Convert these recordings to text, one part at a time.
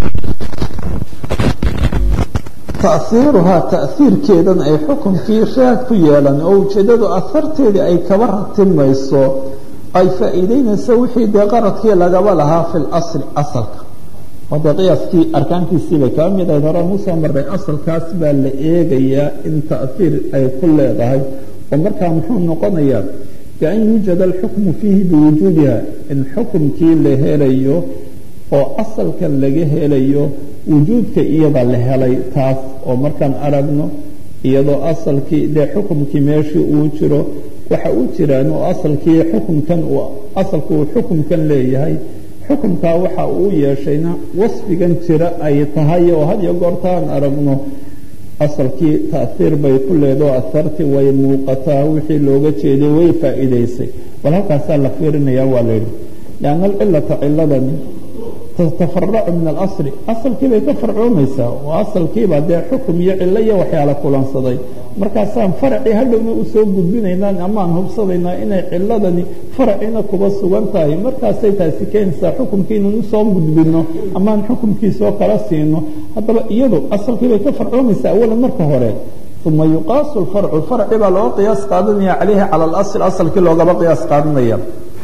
taiiruhaa taiirkeedan ay xukunkii raad ku yeelan oo ujeedadu aharteedii ay kaba ratimayso ay faa'iideynayso wixii dee qaradkii lagaba lahaa fi lasli asalka oo dee qiyaaskii arkaantiisii bay kaba mid ahayd hore musoo marray asalkaas baa la eegayaa in taiir ay ku leedahay oo markaa muxuu noqonayaa bian yuujada alxukmu fiihi biwujuudiha in xukumkii la helayo oo asalkan laga helayo wujuudka iyada la helay taas oo markaan aragno iyadoo asalkii dee xukumkii meeshii uu jiro waxa u jiraan oo asalkii xukumkan asalku uu xukumkan leeyahay xukumkaa waxa uu yeeshayna wasfigan jira ay tahay oo had iyo goortaan aragno asalkii taiir bay ku leedao ahartii way muuqataa wixii looga jeeday way faa'iidaysay bal halkaasaa la fiirinaya waa layidhi lianna alcilata ciladani tatafaracu min alasli asalkii bay ka farcoomaysaa oo asalkiiba dee xukum iyo cilo iyo waxyaala kulansaday markaasaan faracii hadhowna usoo gudbinaynaa amaan hubsadaynaa inay ciladani faracina kuba sugan tahay markaasay taasi keenaysaa xukumkii inaan usoo gudbino amaan xukumkiisoo kala siino haddaba iyadu asalkii bay ka farcoomaysaa awalan marka hore uma yuqaasu lfarcu farci baa looga qiyaas qaadanaya calayhi cala alasl asalkii loogaba qiyaas qaadanaya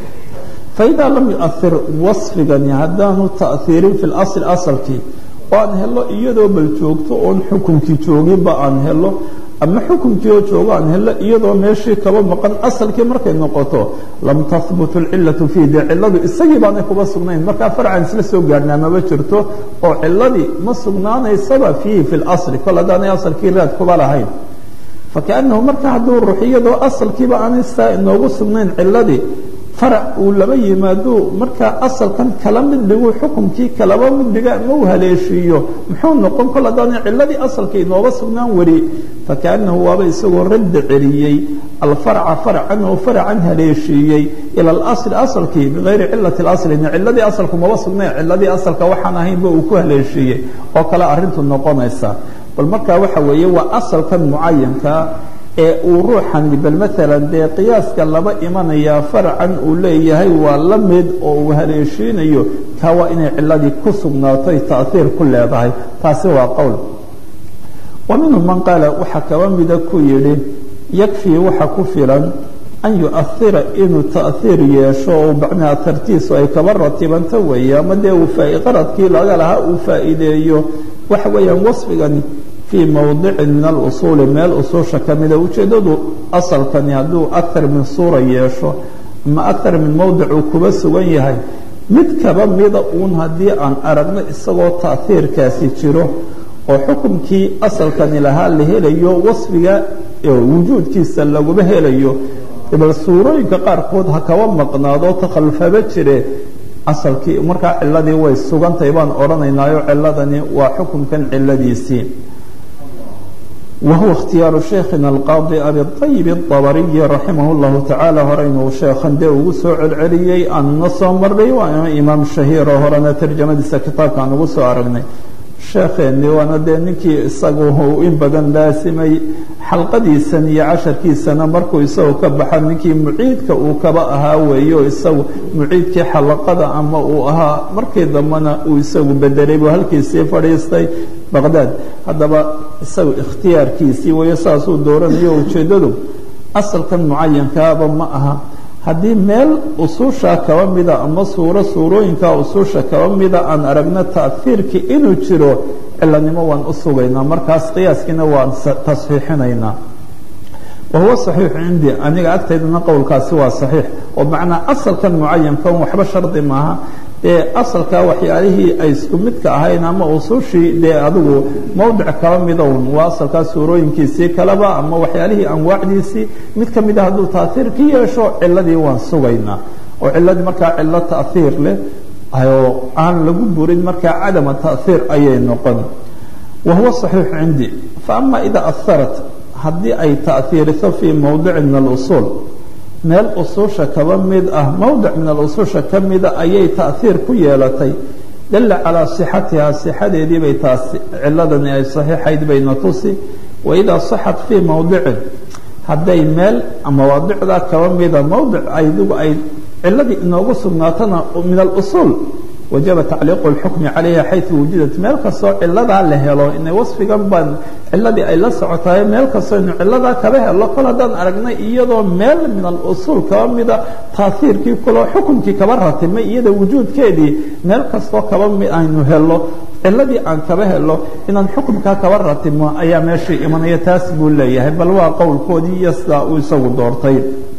faidaa lam yuair wasfigani haddaanu ta'iirin fi lasli asalkii oo aan helo iyadoo bal joogto oon xukumkii jooginba aan helo ama xukumkii oo joogo aan helo iyadoo meeshii kaba maqan asalkii markay noqoto lam tahbut alcilatu fiih dee ciladu isagii baanay kuba sugnayn markaa farcan isla soo gaarhnaa maba jirto oo ciladii ma sugnaanaysaba fiihi fi lasli kol haddaanay asalkii raad kuba lahayn fakaanahu marka hadduu ruux iyadoo asalkiiba aanay saa inoogu sugnayn ciladii farac uu laba yimaado markaa asalkan kala mid dhigu xukumkii kalaba mid dhiga ma u haleeshiiyo muxuu noqon kol haddaana ciladii asalka inooba sugnaan wari fakaanahu waaba isagoo radda celiyey alfarca farcan oo faracan haleeshiiyey ila alasli asalkii bigayri cilati اlasli ciladii asalku maba sugnayn ciladii asalka waxaan ahaynba uu ku haleeshiiyey oo kale arintu noqonaysa bal markaa waxa weeye waa asalkan mucayankaa ee uu ruuxani bal maalan dee qiyaaska laba imanayaa farcan uu leeyahay waa la mid oo uu haleeshiinayo kaa waa inay ciladii ku sugnaato ay taiir ku leedahay taasi waa qowl wa minhum man qaala waxaa kaba mida ku yidhi yakfii waxa ku filan an yuaira inuu taiir yeesho oo macnaha tartiisu ay kaba ratibanto weeye ama dee uu qaradkii laga lahaa uu faa'iideeyo waxa weeyaan wasfigani fii mowdicin min alusuuli meel usuusha ka mida ujeeddadu asalkani hadduu akar min suura yeesho ama akar min mowdic uu kuba sugan yahay mid kaba mida uun haddii aan aragno isagoo taiirkaasi jiro oo xukumkii asalkani lahaa la helayo wasfiga wujuudkiisa laguma helayo bal suurooyinka qaarkood ha kaba maqnaado takhallufaba jire asalkii markaa ciladii way sugantahay baan odhanaynaayo ciladani waa xukumkan ciladiisii wahuwa ikhtiyaaru sheikhina alqaadi abiayib الطabariyi raximah اllahu tacaala horeynuu sheekhan dee ugu soo celceliyey aanna soo marnay waa imaam shahiiro horena tarjamadiisa kitaabka aan ugu soo aragnay sheekheeni waana dee ninkii isagu in badan laasimay xalqadiisan iyo casharkiisana markuu isagu ka baxa ninkii muciidka uu kaba ahaa weeyo isagu muciidkii xalaqada ama uu ahaa markii dambena uu isagu bedelay buu halkiisii fadhiistay baqdaad haddaba isagu ikhtiyaarkiisii weeyo saasuu dooranayo ujeeddadu asalkan mucayankaaba ma aha haddii meel usuusha kaba mida ama suuro suurooyinka usuusha kaba mida aan aragno taiirkii inuu jiro cilanimo waan u sugaynaa markaas qiyaaskiina waan tasxiixinaynaa wahuwa saxiixu cindii aniga agtaydana qowlkaasi waa saxiix oo macnaa asalkan mucayankan waxba shardi maaha dee asalka waxyaalihii ay isku midka ahayn ama usuushii dee adigu mowdic kaba midown waa asalkaa suurooyinkiisii kaleba ama waxyaalihii anwaacdiisii mid ka mida hadduu taiir ka yeesho ciladii waan sugaynaa oo ciladii markaa cilo taiir leh oo aan lagu burin markaa cadama taiir ayay noqon wahuwa saxiixu cindii faama idaa aharat haddii ay taiiriso fii mowdicin min alusuul meel usuusha kaba mid ah mowdic min alusuusha ka mida ayay taiir ku yeelatay dalla calaa sixatihaa sixadeedii bay taasi ciladani ay saxiixayd bayna tusi waidaa saxat fii mowdicin hadday meel mawaadicda kaba mida mowdic aydigu ay ciladii inoogu sugnaatona min alusuul wajaba tacliiqu اlxukmi calayha xayثu wujidat meel kastoo ciladaa la helo ina wasfigan baan ciladii ay la socotaay meel kastoo inu ciladaa kaba helo kol haddaan aragnay iyadoo meel min alusuul kaba mida taaiirkii kuloo xukumkii kaba ratimay iyada wujuudkeedii meel kastoo kaba mid aynu helo ciladii aan kaba helo inaan xukumkaa kaba ratimo ayaa meeshii imanaya taas buu leeyahay bal waa qowlkoodii iyo sidaa uu isagu doortay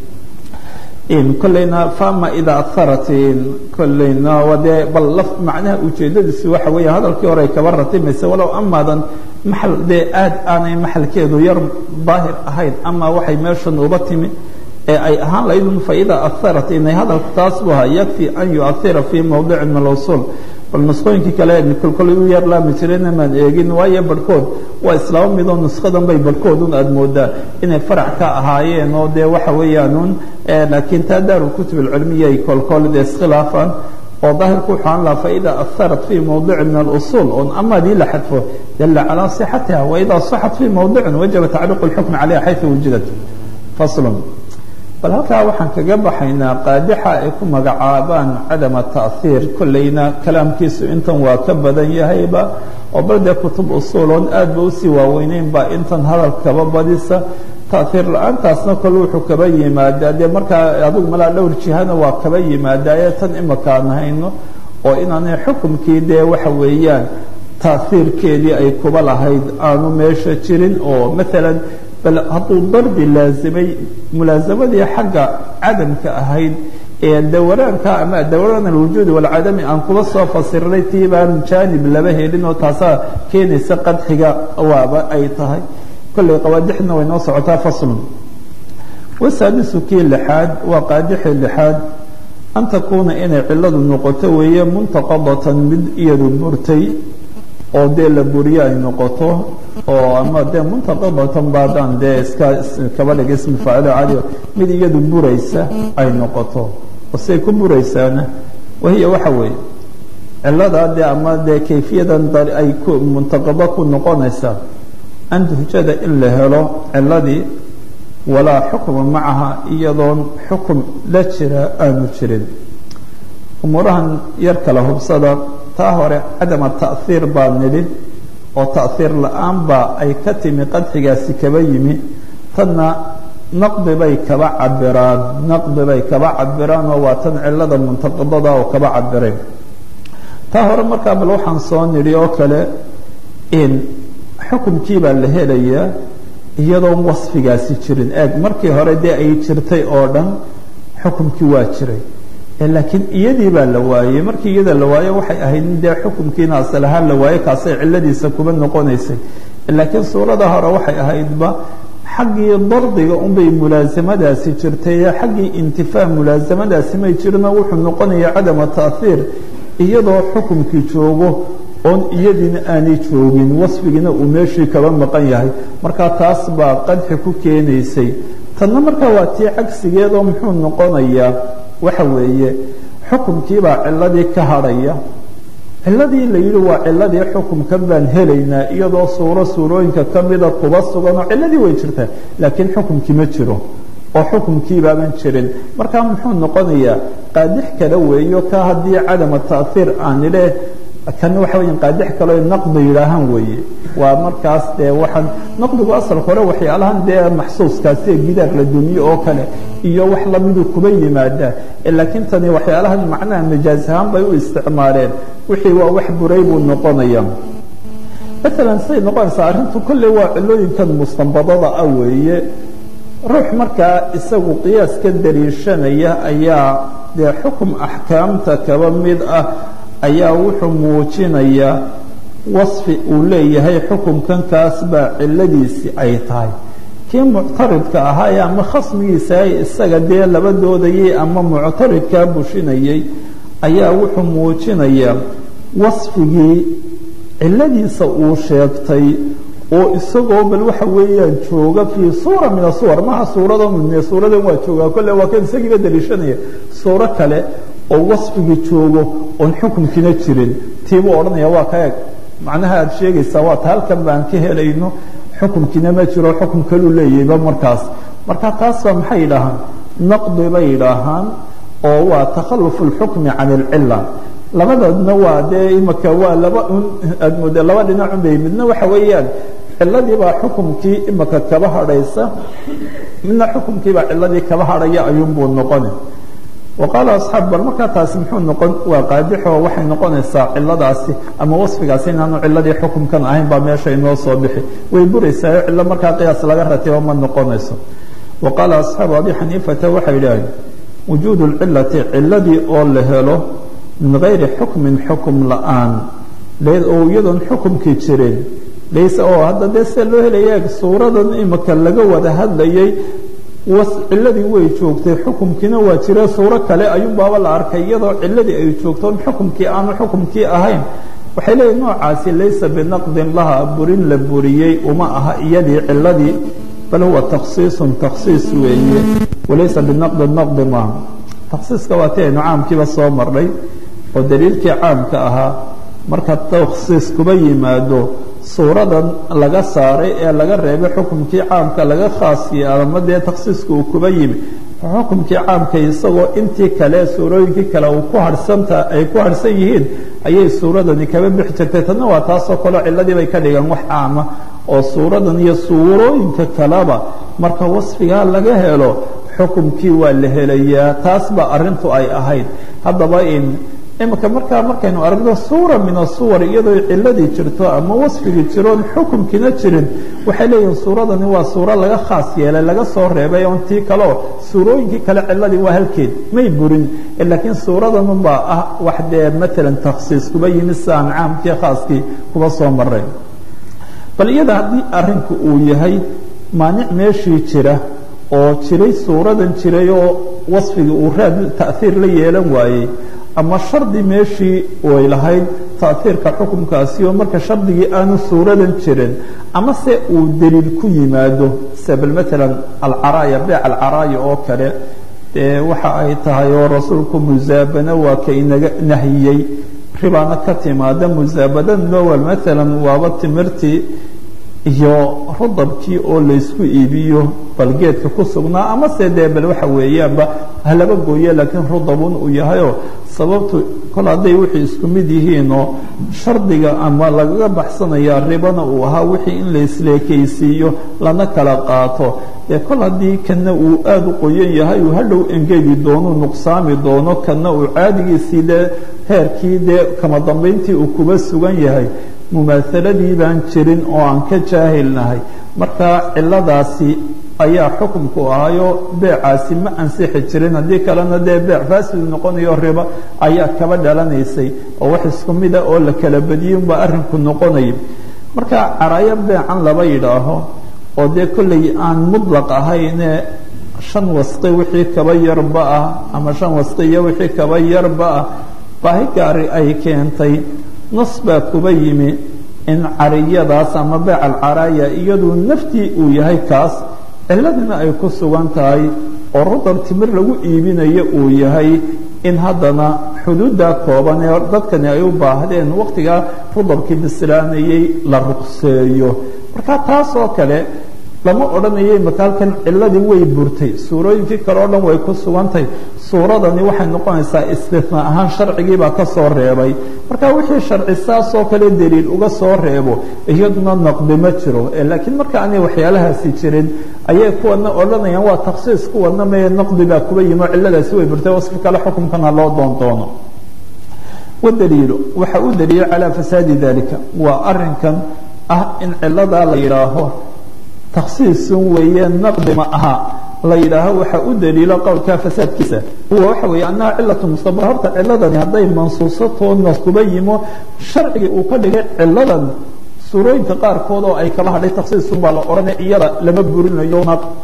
kolleyna fama idaa aharat kolleyna dee bal laf macnaha ujeedadiisi waxa weeya hadalkii hore ay kaba ratimaysa walow amaadan maxal dee aad aanay maxalkeedu yar daahir ahayn ama waxay meeshan uba timi ee ay ahaan lahayd faidaa aharat inay hadalku taas bu ahaa yakfi an yuahira fii mowdicin min alwusuul bal nusqooyinkii kale kolkolay u yar laami jireen maan eegin waayo barhkood waa islaamo midoo nushadan bay barhkoodun aada moodaa inay farac ka ahaayeen oo dee waxa weeyaanuun laakiin taa daarulkutub alcilmiya ay kolkol dee iskhilaafaan oo daahirku wuxuu aan laha faida aharat fii mowdicin min alusuul oon amaadii la xadfo dalla calaa sixatiha waidaa saxat fii mowdicin wajaba tacliiqu lxukmi calayha xayثu wujidat faslun bal halkaa waxaan kaga baxaynaa qaadixa ay ku magacaabaan cadama taأhiir kolleyna kalaamkiisu intan waa ka badan yahayba oo bal dee kutub usuuloon aad ba usii waaweyneyn baa intan hadal kaba badisa taأhiir la-aantaasna kol wuxuu kaba yimaadaa dee markaa adigu malaa dhowr jihana waa kaba yimaadaaye tan imaka aan hayno oo inaanay xukumkii dee waxa weeyaan taأhiirkeedii ay kuba lahayd aanu meesha jirin oo maalan bal hadduu darbi laazimay mulaasamadii xagga cadamka ahayd ee dawaraanka ama dawraan alwujuudi walcadami aan kuba soo fasirinay tii baan jaanib laba helin oo taasaa keenaysa qadxiga waaba ay tahay kolley qawaadixna way noo socotaa faslun wasaadisu kii lixaad waa qaadixii lixaad an takuuna inay ciladu noqoto weeye muntaqadatan mid iyadu burtay oo dee la buriye ay noqoto oo ama dee muntaqadatan baadaan dee iska kaba dhig ismi faacilo cali mid iyadu buraysa ay noqoto oo siay ku buraysaana wahiya waxa weeye ciladaa dee ama dee kayfiyadan ay ku muntaqado ku noqonaysa an tuhjada in la helo ciladii walaa xukma macaha iyadoon xukum la jira aanu jirin umuurahan yar kala hubsada taa hore cadama taأhiir baa nidhi oo taأhiir la-aan baa ay ka timi qadxigaasi kaba yimi tanna naqdi bay kaba cabiraan naqdi bay kaba cabiraan oo waa tan cilada muntaqadada oo kaba cabireen taa hore markaa bal waxaan soo nidhi oo kale in xukumkii baa la helayaa iyadoon wasfigaasi jirin eeg markii hore dee ay jirtay oo dhan xukumkii waa jiray laakiin iyadii baa la waayey markii iyada la waayo waxay ahayd in dee xukumkiina asal ahaan la waayo kaasay ciladiisa kuba noqonaysay laakiin suurada hore waxay ahaydba xaggii dardiga unbay mulaasamadaasi jirtay xaggii intifaa mulaasamadaasi may jirino wuxuu noqonaya cadama taأhiir iyadoo xukumkii joogo oon iyadiina aanay joogin wasfigiina uu meeshii kaba maqan yahay markaa taas baa qadxi ku keenaysay tanna markaa waa tii cagsigeedoo muxuu noqonayaa waxa weeye xukumkiibaa ciladii ka hadhaya ciladii la yidhi waa ciladii xukumkan baan helaynaa iyadoo suuro suurooyinka kamida kuba sugan oo ciladii way jirtaa laakiin xukumkii ma jiro oo xukumkiibaaban jirin markaa muxuu noqonayaa qaadix kale weeyo ka haddii cadama taأhiir aan idhe kan waxa weya qaadix kaleo naqdi yidhaahaan weeye waa markaas dee waxaan naqdigu asalka hore waxyaalahan dee maxsuuskaasi ee gidaar la dumiye oo kale iyo wax lamidu kuba yimaadaa laakiin tani waxyaalahan macnaha majaaz ahaan bay u isticmaaleen wixii waa wax buray buu noqonaya maalan siday noqonaysaa arrintu kolley waa cilooyinkan mustanbadada ah weeye ruux markaa isagu qiyaas ka dariishanaya ayaa dee xukum axkaamta kaba mid ah ayaa wuxuu muujinayaa wasfi uu leeyahay xukumkan kaas baa ciladiisi ay tahay kii muctaridka ahaa ama khasmigiisa isaga dee laba doodayay ama muctaridkaa bushinayay ayaa wuxuu muujinayaa wasfigii ciladiisa uu sheegtay oo isagoo bal waxa weeyaan jooga fii suura min asuwar maha suurado suuradan waa joogaa kolle waa kan isagiiba daliishanaya suuro kale oo wasfigii joogo oon xukumkiina jirin tiibuu odhanaya waa ka eg macnaha aada sheegaysaa waa ta halkan baan ka helayno xukumkiina ma jiro xukum kaluu leeyahayba markaas marka taas baa maxay yidhaahaan naqdi bay yidhaahaan oo waa takhalufu اlxukmi can اlcila labadoodna waa dee imaka waa laba un aad mooda laba dhinacun bay midna waxa weeyaan ciladii baa xukumkii imaka kaba hadhaysa midna xukumkii baa ciladii kaba hadhaya ayuunbuu noqoni wa qaala asxaab bal markaa taasi muxuu noqon waa qaadixo waxay noqonaysaa ciladaasi ama wasfigaasi inaanu ciladii xukumkan ahayn baa meesha inoo soo bixi way buraysaa cilo markaa qiyaas laga ratibo ma noqonayso wa qaala asxaabu abi xaniifata waxay idhaaheen wujuudu lcilati ciladii oo la helo min gayri xukmin xukum la-aan oo iyadoon xukumkii jirin layse oo hadda dee sida loo helaya suuradan imika laga wada hadlayay ciladii way joogtay xukumkiina waa jira suuro kale ayuunbaaba la arkay iyadoo ciladii ay joogtoon xukumkii aanu xukumkii ahayn waxay leeyihin noocaasi laysa binaqdin laha burin la buriyey uma aha iyadii ciladii bal huwa takhsiisun takhsiis weeye walaysa binaqdin naqdi maaha takhsiiska waa ti aynu caamkiiba soo marnay oo daliilkii caamka ahaa marka takhsiis kuba yimaado suuradan laga saaray ee laga reebay xukumkii caamka laga khaas yeelama dee takhsiiska uu kuba yimi xukumkii caamka isagoo intii kale suurooyinkii kale uu ku harhsanta ay ku harhsan yihiin ayay suuradani kaba bixi jirtay tanna waa taasoo kaleo ciladii bay ka dhigaan wax caama oo suuradan iyo suurooyinka kaleba marka wasfigaa laga helo xukumkii waa la helayaa taas ba arintu ay ahayd haddaba in imika markaa markaynu aragno suura min asuwar iyadoo ciladii jirto ama wasfigii jiroon xukumkiina jirin waxay leeyihin suuradani waa suuro laga khaas yeelay laga soo reebay oon tii kaleo suurooyinkii kale ciladii waa halkeed may burin laakiin suuradanubaa ah wax dee matalan takhsiis kuba yimi siaan caamkii khaaskii kuba soo maray bal iyada haddii arinku uu yahay maanic meeshii jira oo jiray suuradan jiray oo wasfigii uu raad taiir la yeelan waayey ama shardi meeshii way lahayd taiirka xukumkaasi oo marka shardigii aanu suuradan jirin ama se uu daliil ku yimaado sida bal maalan alcaraaya beec alcaraaya oo kale dee waxa ay tahay oo rasuulku musaabana waa ka inaga nahiyey ribaana ka timaada musaabadana waa maalan waaba timirtii iyo rudabkii oo laysku iibiyo bal geedka ku sugnaa ama se dee bal waxa weeyaanba halaba gooye laakiin rudabun uu yahayoo sababtu kol hadday wixii isku mid yihiinoo shardiga ama lagaga baxsanaya ribana uu ahaa wixii in laisleekaysiiyo lana kala qaato dee kol haddii kana uu aada u qoyan yahay uu hadhow engegi doono nuqsaami doono kana uu caadigiisii dee heerkii dee kama dambayntii uu kuba sugan yahay mumaahaladii baan jirin oo aan ka jaahilnahay marka ciladaasi ayaa xukumku ahayo beecaasi ma ansixi jirin haddii kalena dee beec faasid noqonayo ribo ayaa kaba dhalanaysay oo wax isku mida oo la kala badiyey unbaa arrinku noqonaya marka caraayo beecan laba yidhaaho oo dee kolley aan mudlaq ahayne shan wasqi wixii kaba yarba ah ama shan wasqi iyo wixii kaba yarba ah baahi gaari ay keentay nas baa kuba yimi in cariyadaas ama beec alcaraaya iyadu naftii uu yahay kaas ciladina ay ku sugan tahay oo rudab timir lagu iibinayo uu yahay in haddana xuduudda kooban ee dadkani ay u baahdeen waqtigaa rudabkii bislaanayey la ruqseeyo marka taas oo kale lama odhanayay makaalkan ciladii way burtay suurooyinkii kale o dhan way ku sugantahay suuradani waxay noqonaysaa istina ahaan sharcigiibaa ka soo reebay marka wixii sharci saasoo kale daliil uga soo reebo iyaduna naqdi ma jiro laakiin marka aanay waxyaalahaasi jirin ayay kuwana odhanayaan waa takhsiis kuwana mee naqdi baa kuba yimo ciladaasi way burtay wasfi kale xukumkana loo doondoono wadaliilu waxa u daliila calaa fasaadi dalika waa arinkan ah in ciladaa la yidhaaho takhsiisun weeye naqdi ma aha la yidhaaho waxa u daliilo qowlka fasaadkiisa huwa waxa weeye annaha cilatu mustabara horta ciladani hadday mansuusatoo nas kuba yimo sharcigii uu ka dhigay ciladan suurooyinka qaarkood oo ay kala hadhay takhsiisun baa la odhanaya iyada lama burinayo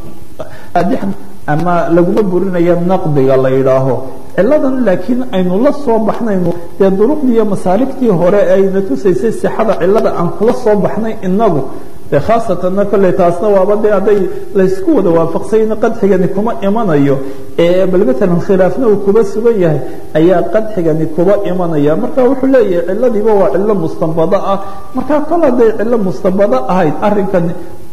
ama laguma burinayo naqdiga la yidhaaho ciladan laakiin aynu la soo baxnayno dee duruqdii iyo masaaligtii hore ayna tusaysay sixada cilada aan kula soo baxnay inagu de khaasatanna kolley taasna waaba de hadday laysku wada waafaqsayna qadxigani kuma imanayo ee bal matalan khilaafna uu kuba sugan yahay ayaa qadxigani kuba imanaya marka wuxuu leeyahay ciladiiba waa cilo mustanbado ah marka kol hadday cilo mustanbado ahayd arrinkan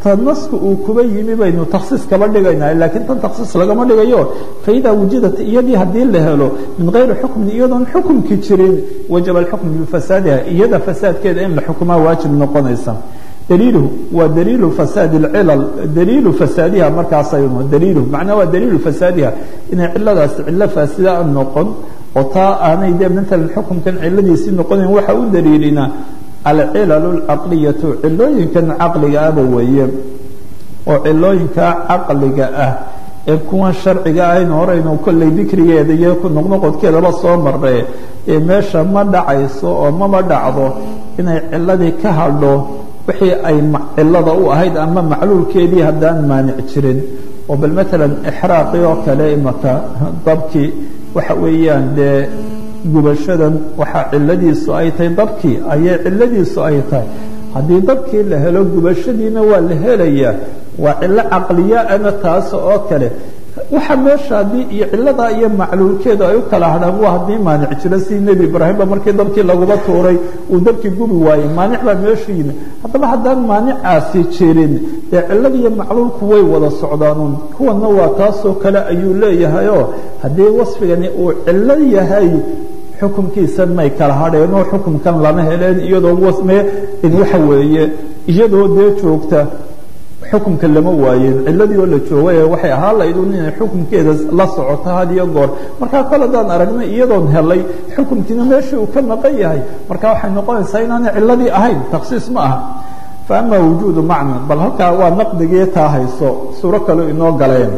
ta nasku uu kuba yimi baynu taksiis kaba dhigaynaa laakiin tan taksiis lagama dhigayo faidaa wujidat iyadii haddii la helo min gayri xukmin iyadoon xukumki jirin wajaba alxukm bifasaadiha iyada fasaadkeeda in la xukumaa waajib noqonaysa dliilhu waa daliilu fasaad اcilal daliilu fasaadiha markaasaynu daliilhu macnaa waa daliilu fasaadiha inay ciladaas cilo faasida noqon oo taa aanay dee maalan xukunkan ciladiisii noqonayn waxa u daliilinaa alcilal اlcaqliyatu cilooyinkan caqliga ahba weeye oo cilooyinka caqliga ah ee kuwan sharciga ahaynu horeynu kolley dikrigeeda iyo noqnoqodkeedaba soo marre ee meesha ma dhacayso oo mama dhacdo inay ciladii ka hadho wixii ay cilada u ahayd ama macluulkeedii haddaan maanic jirin oo bal maalan ixraaqii oo kale imaka dabkii waxa weeyaan dee gubashadan waxaa ciladiisu ay tahay dabkii ayay ciladiisu ay tahay haddii dabkii la helo gubashadiina waa la helayaa waa cilo caqliyaana taas oo kale waxa meesha haddii iyo ciladaa iyo macluulkeedu ay u kala hadhaan waa haddii maanic jiro sidii nebi ibraahimba markii dabkii laguba tuuray uu dabkii gubi waayey maanic baa meeshu yimi haddaba haddaan maanicaasi jirin dee cilada iyo macluulku way wada socdaanuun kuwanna waa taasoo kale ayuu leeyahayoo haddii wasfigani uu cilo yahay xukunkiisan may kala hadheenoo xukunkan lama heleen iyadoo wasme waxa weeye iyadoo dee joogta xukumka lama waayeen ciladii oo la joogay waxay ahaan lahayd un inay xukumkeeda la socoto had iyo goor markaa kol haddaan aragnay iyadoon helay xukumkiina meeshii uu ka maqan yahay marka waxay noqonaysaa inaanay ciladii ahayn taksiis ma aha fa ama wujuudu macna bal halkaa waa naqdigii taa hayso suuro kale inoo galeen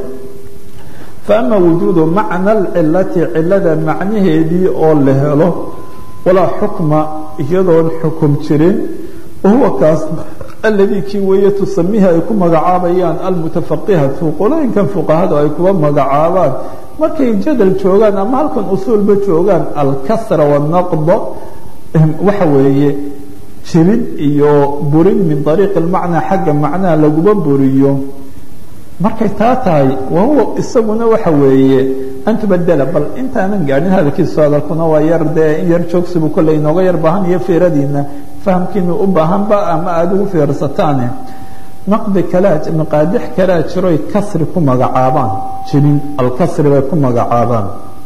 fa ama wujuudu macna alcilati cilada macnaheedii oo la helo walaa xukma iyadoon xukum jirin wahuwa kaas aladii kii weeye tusamihi ay ku magacaabayaan almutafaqihatu qolooyinkan fuqahadu ay kuba magacaabaan markay jadal joogaan ama halkan usuulba joogaan alkasra wanaqda waxa weeye jirin iyo burin min ariiqi lmacnaa xagga macnaha laguba buriyo markay taa tahay wahuwa isaguna waxa weeye an tubadela bal intaanan gaadhin hadalkiisu hadalkuna waa yar dee in yar joogsibu kolley inooga yar baahan iyo fiiradiina fahamkiinu u baahanba ama aada ugu fiirsataane naqdi kalea maqaadix kalea jiroy kasri ku magacaabaan jirin alkasri bay ku magacaabaan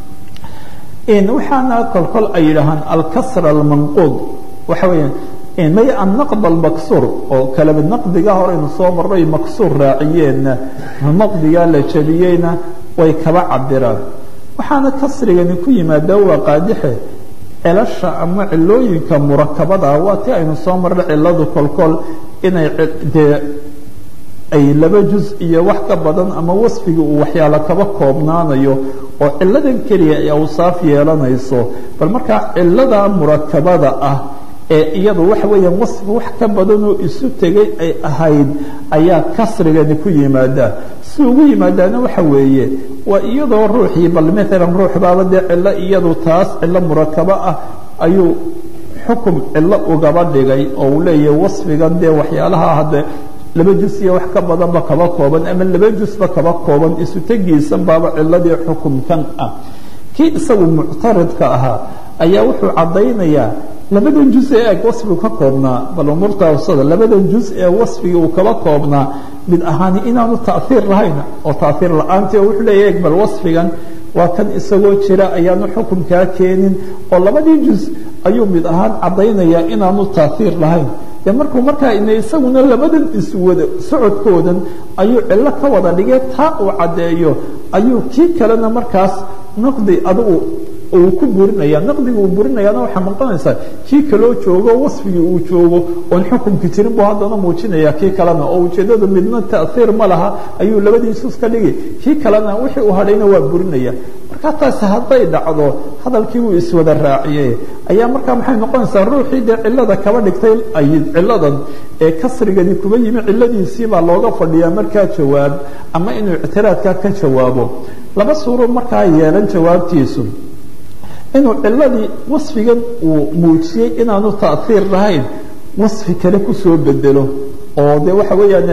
waxaana kolkol ay yidhaahaan alkasr almanquud waxa weeyaan may annaqd almaksuur oo kaleba naqdiga horeynu soo marray maksuur raaciyeenna naqdigaa la jabiyeyna way kaba cabiraan waxaana kasrigani ku yimaada waa qaadixe celasha ama cilooyinka murakabada waa ti aynu soo marray ciladu kolkol inay dee ay laba juz iyo wax ka badan ama wasfiga uu waxyaalo kaba koobnaanayo oo ciladan keliya ay awsaaf yeelanayso bal markaa cilada murakabada ah ee iyadu waxa weeyaan wasfi wax ka badanoo isu tegay ay ahayd ayaa kasrigani ku yimaada si ugu yimaadaana waxa weeye waa iyadoo ruuxii bal maalan ruux baaba dee cilo iyadu taas cilo murakabo ah ayuu xukum cilo ugaba dhigay oo uu leeyahay wasfigan dee waxyaalaha hadde laba jus iyo wax ka badanba kaba kooban ama laba jusba kaba kooban isu tegiisan baaba ciladii xukumkan ah kii isagu muctaridka ahaa ayaa wuxuu caddaynayaa labadan juz ee eg wasfigu ka koobnaa bal umuurta awsada labadan juz ee wasfigii uu kaba koobnaa mid ahaani inaanu taiir lahayn oo taiir la-aanti oo wuxuu leeya eg bal wasfigan waa kan isagoo jira ayaanu xukunkaa keenin oo labadii juz ayuu mid ahaan caddaynayaa inaanu taiir lahayn de markuu markaa ina isaguna labadan iswada socodkoodan ayuu cillo ka wada dhigay taa uu caddeeyo ayuu kii kalena markaas naqdi adigu uu ku burinaya naqdiga uu burinayaana waxaa noqonaysaa kii kaloo joogo wasfigii uu joogo oon xukunki jirin buu haddana muujinaya kii kalena oo ujeeddadu midna taiir ma laha ayuu labadiisus ka dhigi kii kalena wixii uu hadhayna waa burinaya markaa taasi hadday dhacdo hadalkii uu iswada raaciye ayaa markaa maxay noqonaysaa ruuxii dee cilada kaba dhigtay ciladan ee kasrigani kuba yimi ciladiisii baa looga fadhiyaa markaa jawaab ama inuu ictiraadka ka jawaabo laba suuro markaa yeelan jawaabtiisu inuu ciladii wasfigan uu muujiyey inaanu taiir lahayn wasfi kale kusoo bedelo oo de waxa weeyaan eeg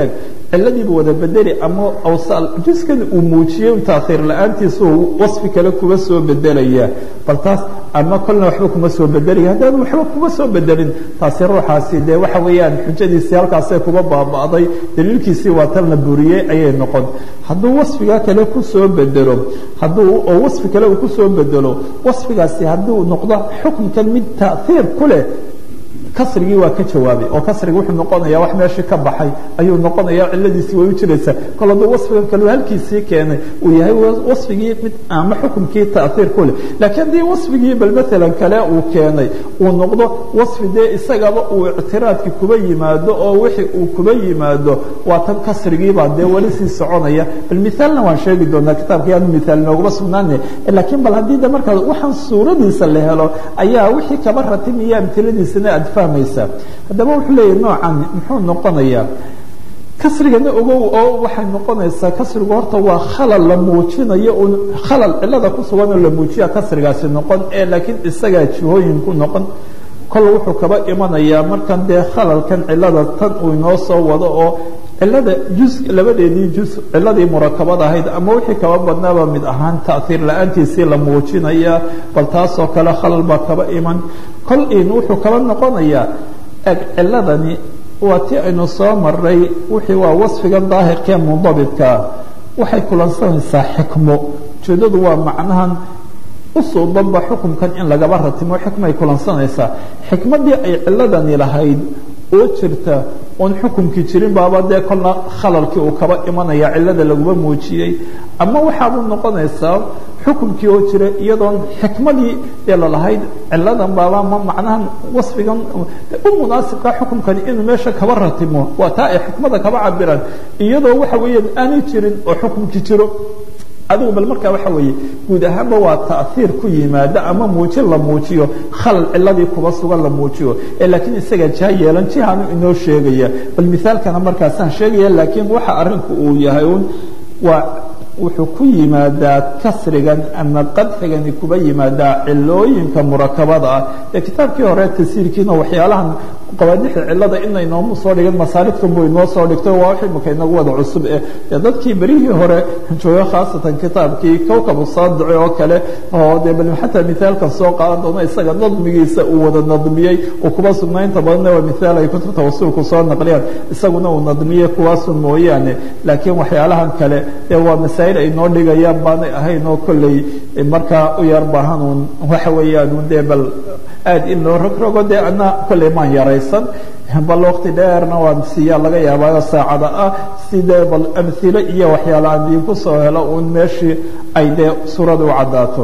ciladiibu wada bedeli ama awsaal juskan uu muujiyey taakhiir la-aantiisa uu wasfi kale kuba soo bedelaya bal taas ama kolna waxba kuma soo bedelaya haddaanu waxba kuma soo bedelin taasi ruuxaasi dee waxa weeyaan xujadiisii halkaasay kuba baaba'day daliilkiisii waa tan la buriyey ayay noqon hadduu wasfigaa kale kusoo bedelo hadduu oo wasfi kale uu kusoo bedelo wasfigaasi hadduu noqdo xukunkan mid taaiir ku leh kasrigii waa ka jawaabay oo kasrigi wuxuu noqonaya wax meeshii ka baxay ayuu noqonaya ciladiisii way u jiraysaa kol hadduu wasfigan kale halkiisii keenay uu yahay wasfigii mid ama xukumkii taaiir ku leh laakiin haddii wasfigii bal maalan kale uu keenay uu noqdo wasfi dee isagaba uu ictiraadki kuba yimaado oo wixii uu kuba yimaado waa tan kasrigiibaa dee weli sii soconaya bal mithaalna waan sheegi doonaa kitaabka yaanu mithaal nooguma sugnaana laakiin bal haddii de markaa waxaan suuradiisa la helo ayaa wixii kaba ratimaya amtiladiisana aad fahmaysaa haddaba wuxuu leeyahy noocan muxuu noqonayaa kasrigana ogow oo waxay noqonaysaa kasrigu horta waa khalal la muujinayo un khalal cilada ku sugan oo la muujiya kasrigaasi noqon ee laakiin isagaa jihooyin ku noqon kol wuxuu kaba imanayaa markan dee khalalkan cilada tan uu inoo soo wado oo cilada juz labadeedii juz ciladii murakabad ahayd ama wixii kaba badnaaba mid ahaan taaiir la-aantiisii la muujinaya bal taasoo kale khalal baa kaba iman kol in wuxuu kaba noqonayaa eg ciladani waa ti aynu soo maray wixii waa wasfigan daahirkee mundabidkaa waxay kulansanaysaa xikmo ujeedadu waa macnahan usoo danba xukumkan in lagaba ratimo xikmay kulansanaysaa xikmadii ay ciladani lahayd oo jirta oon xukumkii jirin baaba dee kolna khalalkii uu kaba imanaya cilada laguma muujiyey ama waxaabuu noqonaysaa xukumkii oo jira iyadoon xikmadii ee lalahayd ciladan baaba ma macnahan wasfigan u munaasibka xukumkani inuu meesha kaba ratimo waa taa ay xikmada kaba cabiraan iyadoo waxa weeyaan aanay jirin oo xukumkii jiro adigu bal markaa waxa weeye guud ahaanba waa taaiir ku yimaada ama muujin la muujiyo khalal ciladii kuba sugan la muujiyo ee laakiin isaga jiha yeelan jihaanu inoo sheegaya bal mithaalkana markaasaan sheegaya laakiin waxa arinku uu yahay un waa wuxuu ku yimaadaa kasrigan ama qadxigani kuba yimaadaa cilooyinka murakabada ah ee kitaabkii hore tasiirkiina waxyaalahan qawaadixda cilada ina inoomu soo dhigan masaaliftan buu inoo soo dhigtay waa wixii marka inagu wada cusub eh dee dadkii berihii hore jooga khaasatan kitaabkii kowkabu saadici oo kale oo dee bal xataa mithaalkan soo qaadan doono isaga nadmigiisa uu wada nadmiyey uu kuba sugnaynta badanna waa mithaal ay kutubta wasuulku soo naqliyaan isaguna uu nadmiyey kuwaasun mooyaane laakiin waxyaalahan kale dee waa masaa'il ay noo dhigayaan baanay ahayn oo kolley markaa u yar baahan uun waxa weeyaan un dee bal aad in loo rogrogo dee ana kolley maan yaraysan bal wakti dheerna waan siiyaa laga yaabaayo saacada ah sidee bal amhilo iyo waxyaala aan diinku soo helo uun meeshii ay dee suurada u caddaato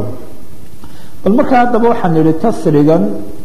bal markaa haddaba waxaan idhi kasrigan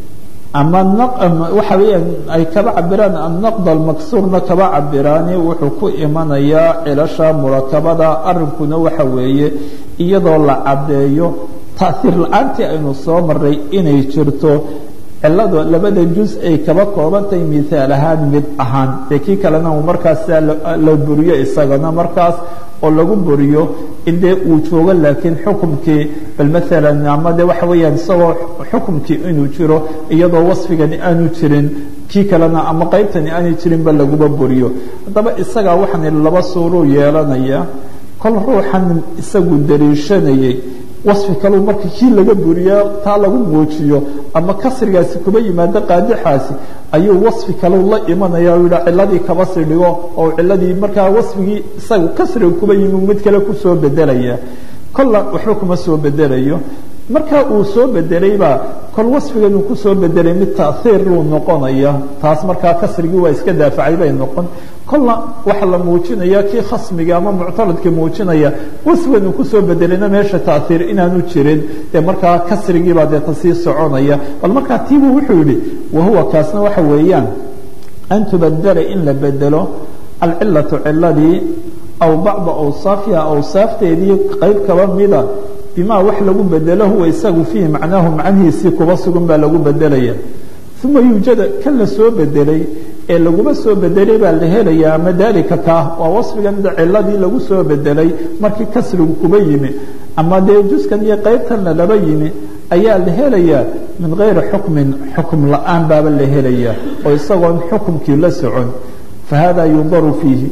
ama waxa weeyaan ay kaba cabiraan annaqd almaksuurna kaba cabiraani wuxuu ku imanayaa cilasha murakabada arrinkuna waxa weeye iyadoo la caddeeyo taaiir la-aantii aynu soo maray inay jirto ciladu labada juz ay kaba koobantahay mithaal ahaan mid ahaan dee kii kalena uu markaas la buriyo isagana markaas oo lagu buriyo in dee uu joogo laakiin xukumkii bal maalan ama de waxa weeyaan isagoo xukumkii inuu jiro iyadoo wasfigani aanu jirin kii kalena ama qaybtani aanay jirinba laguma buriyo haddaba isagaa waxaan laba suuruu yeelanaya kol ruuxan isagu dariishanayay wasfi kaleu marka kii laga buriyo taa lagu muujiyo ama kasrigaasi kuba yimaado qaadixaasi ayuu wasfi kalau la imanaya o yidha ciladii kaba sii dhigo oo ciladii markaa wasfigii isaga kasriga kuba yimi mid kale kusoo bedelaya kolla waxba kuma soo bedelayo marka uu soo bedelaybaa kol wasfigan uu kusoo bedelay mid taaiir uu noqonaya taas markaa kasrigii waa iska daafacay bay noqon kolna waxa la muujinaya kii khasmiga ama muctaradka muujinaya wasfigan uu kusoo bedelayna meesha taaiir inaanu jirin dee markaa kasrigiibaa dee tasii soconaya bal markaa tiibuu wuxuu yihi wahuwa kaasna waxa weeyaan an tubadela in la bedelo alcilatu ciladii aw bacda awsaafiha awsaafteedii qayb kaba mida bima wax lagu bedelo huwa isagu fiihi macnaahu macnihiisii kuba sugan baa lagu bedelaya uma yuujada kan la soo bedelay ee laguma soo bedelay baa la helaya ama dalika kaa waa wasfigan ciladii lagu soo bedelay markii kasrigu kuba yimi ama dee juskan iyo qaybtanna laba yimi ayaa la helayaa min gayri xukmin xukm la-aan baaba la helaya oo isagoon xukumkii la socon fahada yundaru fiihi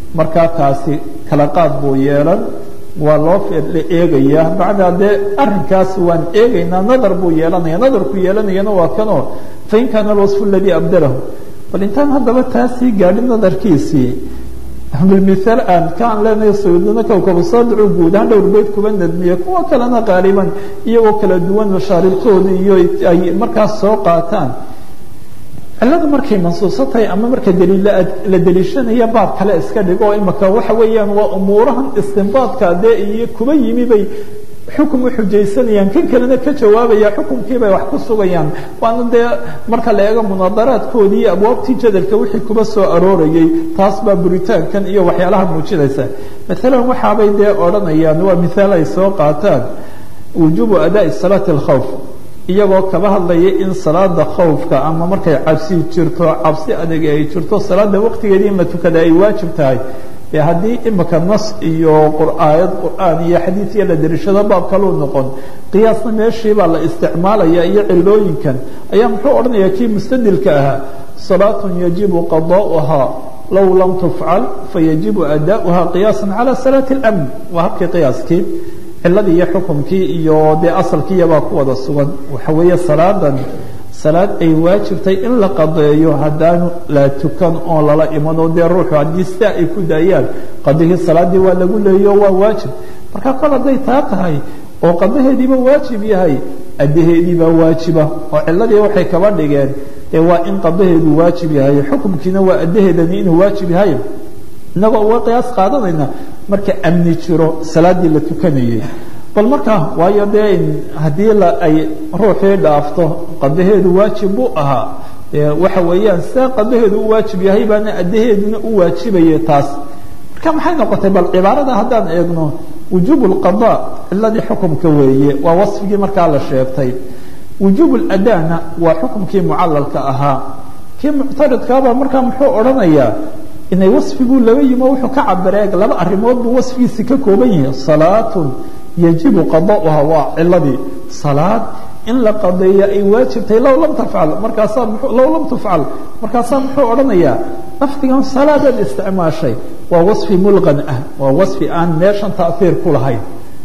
markaa taasi kala qaad buu yeelan waa loo la eegayaa bacdaa dee arrinkaas waan eegaynaa nadar buu yeelanaya nadarku yeelanayana waa kanoo fain kaana alwasfu aladii abdalahu bal intaan haddaba taasii gaadhin nadarkiisii bilmithaal aan kaan leenahay sayiduna kowkabu saadicu guud ahaan dhowr beyd kuba nadmiya kuwa kalena qaaliban iyagoo kala duwan mashaaribtooda iyo ay markaas soo qaataan cilladu markay mansuuso tahay ama marka daliilla la deliishanaya baab kale iska dhigo imaka waxa weeyaan waa umuurahan istinbaadka dee iyo kuba yimi bay xukum u xujaysanayaan kan kalena ka jawaabaya xukumkii bay wax ku sugayaan waana dee marka la eego munaadaraadkoodii iyo abwaabtii jadalka wixii kuba soo aroorayay taas baa buritaankan iyo waxyaalaha muujinaysa maalan waxaabay dee odhanayaan waa mithaal ay soo qaataan wujuubu adaa'i salaati alkhawf iyagoo kaba hadlaya in salaada khawfka ama markay cabsi jirto cabsi adag ay jirto salaada waqtigeedii in la tukada ay waajib tahay e haddii imika nas iyo aayad qur'aan iyo xadiid iyo la dariishado baab kaluu noqon qiyaasna meeshii baa la isticmaalaya iyo cilooyinkan ayaa muxuu odhanaya kii mustadilka ahaa salaatun yajibu qada'uhaa low lam tufcal fayajibu ada'uha qiyaasa cala salaati اlamn waa habkii qiyaaskii ciladii iyo xukumkii iyo dee asalkiiyabaa ku wada sugan waxa weeye salaadan salaad ay waajibtay in la qadeeyo haddaanu la tukan oo lala imano dee ruuxu haddii sidaa ay ku daayaan qadihii salaadii waa lagu leeyo waa waajib marka kol hadday taa tahay oo qadaheediiba waajib yahay addaheediibaa waajiba oo ciladii waxay kaba dhigeen dee waa in qadaheedu waajib yahay xukumkiina waa addaheedani inuu waajib yahay inagoo uga qiyaas qaadanayna marka amni jiro salaadii la tukanayay bal markaa waayo dee haddii la ay ruuxii dhaafto qadaheedu waajib buu ahaa waxa weeyaan sidaa qadaheedu u waajib yahay baana addaheeduna u waajibaya taas marka maxay noqotay bal cibaarada haddaan eegno wujuub lqada ciladii xukumka weeye waa wasfigii markaa la sheegtay wujuub ladana waa xukumkii mucalalka ahaa kii muctaridkaabaa markaa muxuu odhanayaa inay wasfiguu laba yimo wuxuu ka cabireeg laba arrimood buu wasfigiisi ka kooban yahay salaatun yajibu qada'uha waa ciladii salaad in la qadeeya ay waajibtahay low lam tafcal markaasaa low lam tufcal markaasaa muxuu odhanayaa lafdigan salaadaad isticmaashay waa wasfi mulqan ah waa wasfi aan meeshan taahiir ku lahayn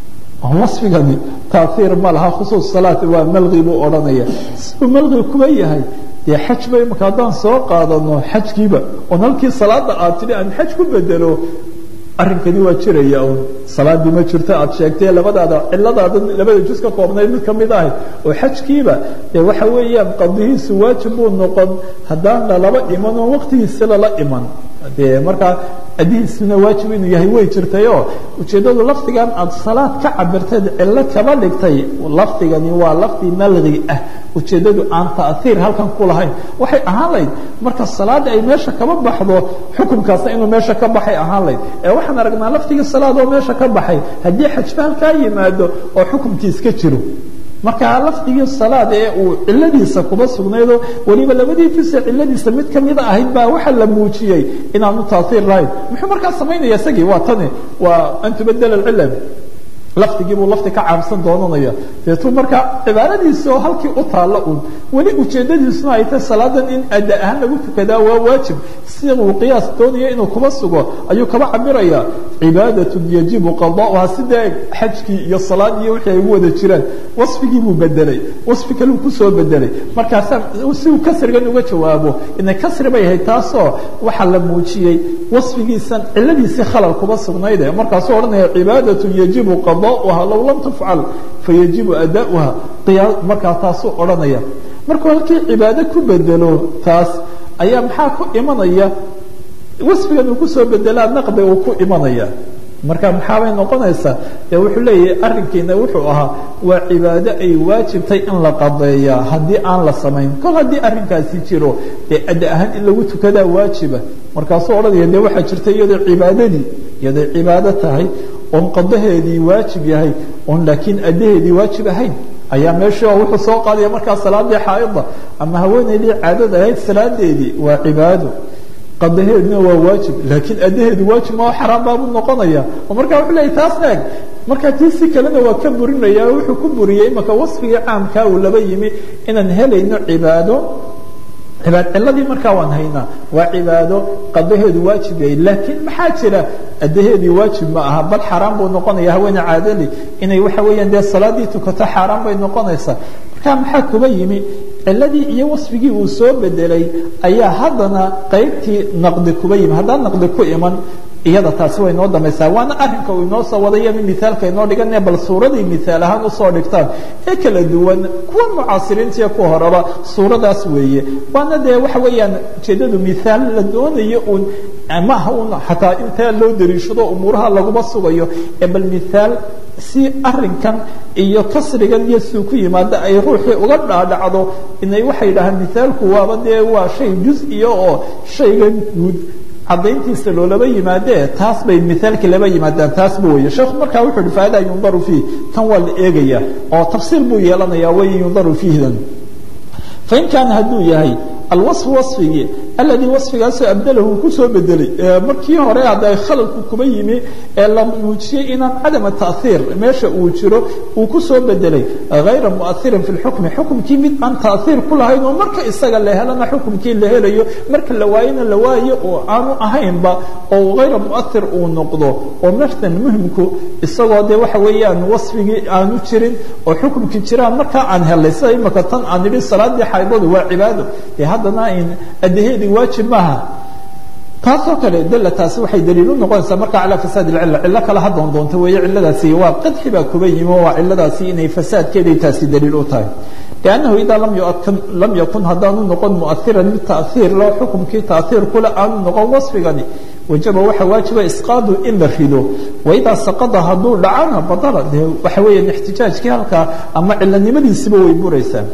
wasfigani taahiir ma laha khusuus salaat waa malqi buu odhanaya siduu malqi kuba yahay dee xaj ba imaka haddaan soo qaadano xajkiiba oon halkii salaada aad tidhi aan xaj ku bedelo arrinkani waa jiraya un salaadii ma jirto aad sheegtay labadaada ciladaada labada juz ka koobnayd mid kamid ahay oo xajkiiba dee waxa weeyaan qadihiisu waajib buu noqon haddaan lalaba iman oo waqtigiisi lala iman dee markaa adihiisuna waajib inuu yahay way jirtayoo ujeeddadu lafdigan aad salaad ka cabirteed cillo kaba dhigtay lafdigani waa lafdi malqi ah ujeeddadu aan taahiir halkan ku lahayn waxay ahaan layd marka salaada ay meesha kaba baxdo xukunkaasna inuu meesha ka baxay ahaan layd ee waxaan aragnaa lafdigii salaad oo meesha ka baxay haddii xajba halkaa yimaado oo xukunkii iska jiro marka lafdigii salaad ee uu ciladiisa kuba sugnaydoo weliba labadii juse ciladiisa mid kamida ahayd baa waxa la muujiyey inaanu taahiir lahayn muxuu markaa samaynaya isagii waa tani waa an tubadela cilal lafdigii buu lafdi ka caamsan doonanaya deetuu markaa cibaaradiisi oo halkii u taalla un weli ujeedadiisuna ay tahay salaadan in ada ahaan lagu tukadaa waa waajib si uu qiyaas doonaya inuu kuba sugo ayuu kaba cabiraya cibaadatun yajibu qada'uha sidee xajkii iyo salaadii wixii ay ugu wada jiraan wasfigii buu bedelay wasfi kaleu kusoo bedelay markaasaa si uu kasrigan uga jawaabo inay kasri bay ahayd taasoo waxaa la muujiyey wasfigiisan ciladiisii khalal kuba sugnayde markaasuu odhanaya cibaadatun yajibu qada'uha low lam tufcal fayajibu ada'uha markaa taasuu odhanaya markuu halkii cibaado ku bedelo taas ayaa maxaa ku imanaya wasfigan uu kusoo bedelaa naqdi uu ku imanaya marka maxaabay noqonaysaa dee wuxuu leeyahay arrinkiina wuxuu ahaa waa cibaado ay waajibtay in la qadeeyaa haddii aan la samayn kol haddii arrinkaasi jiro dee ada ahaan in lagu tukadaa waajiba markaasuu odhanaya dee waxaa jirta iyadoo cibaadadii iyaday cibaado tahay oon qadaheedii waajib yahay oon laakiin addaheedii waajib ahayn ayaa meeshii oo wuxuu soo qaadaya markaa salaadii xaaida ama haweenaydii caadada ahayd salaadeedii waa cibaado qadaheeduna waa waajib laakiin addaheedu waajib ma xaraam baabuu noqonaya oo markaa wuxuu leeyay taas eeg markaa tii si kalena waa ka burinaya wuxuu ku buriyey imaka wasfigii caamkaa uu laba yimi inaan helayno cibaado cibaad ciladii markaa waan haynaa waa cibaado qadaheedu waajib yahay laakiin maxaa jira adaheedii waajib ma aha bal xaaraan buu noqonaya haweene caadali inay waxa weeyaan dee salaadii tukato xaaraan bay noqonaysaa marka maxaa kuba yimi ciladii iyo wasfigii uu soo bedelay ayaa haddana qaybtii naqdi kuba yimi haddaan naqdi ku iman iyada taasi way noo damaysaa waana arinka uu inoo soo waday ama miaalka inoo dhigane bal suuradii miaal ahaan usoo dhigtaan ee kala duwan kuwa mucaasiriintiiyo kuwa horeba suuradaas weeye waana dee waxa weeyaan ujeedadu miaal la doonayo uun maaha un xataa intaa loo dariishado umuuraha laguma sugayo ee bal miaal si arinkan iyo kasrigan iyo suu ku yimaada ay ruuxii uga dhaadhacdo inay waxay dhahaan miaalku waaba dee waa shay juz-iya oo shaygan guud cadayntiisa loolaba yimaadee taas bay miaalkii laba yimaadaan taasba wey sheekhu markaa wuxu uhi faada yundaru fiih kan waa la eegaya oo tafsiir buu yeelanaya way yundaru fiihdan fain kaana hadduu yahay alwaصfu waصfigii aladii waصfigaasoo abdalahu kusoo bedelay markii hore hadda khalalku kuba yimi ee la muujiyey inaan cadama taأhiir meesha uu jiro uu kusoo bedelay غayra muؤahirin fi اxukmi xukumkii mid aan taأhiir ku lahayn oo marka isaga la helana xukumkii la helayo marka la waayona la waayo oo aanu ahaynba oo غayra muؤahir uu noqdo oo martan muhimku isagoo de waxa weeyaan waصfigii aanu jirin oo xukumkii jiraan markaa aan helay sida imaka tan aan idhi salaadii xaydadu waa cibaado de haddana adaheedii waajib maaha taasoo kale dala taasi waxay daliil u noqonaysaa markaa calaa fasaad ilcila cillo kale ha doondoonto weeye ciladaasi waa qadxi baa kuba yimi oo waa ciladaasi inay fasaadkeeday taasi daliil u tahay liannahu idaa lam yakun haddaanu noqon muahiran mid taأhiir loo xukumkii taأhiir kule aanu noqon wasfigani wajaba waxa waajiba isqaadu in la rido waidaa saqada hadduu dhacana badala de waxa weeyaan ixtijaajkii halkaa ama cilanimadiisiba way buraysaa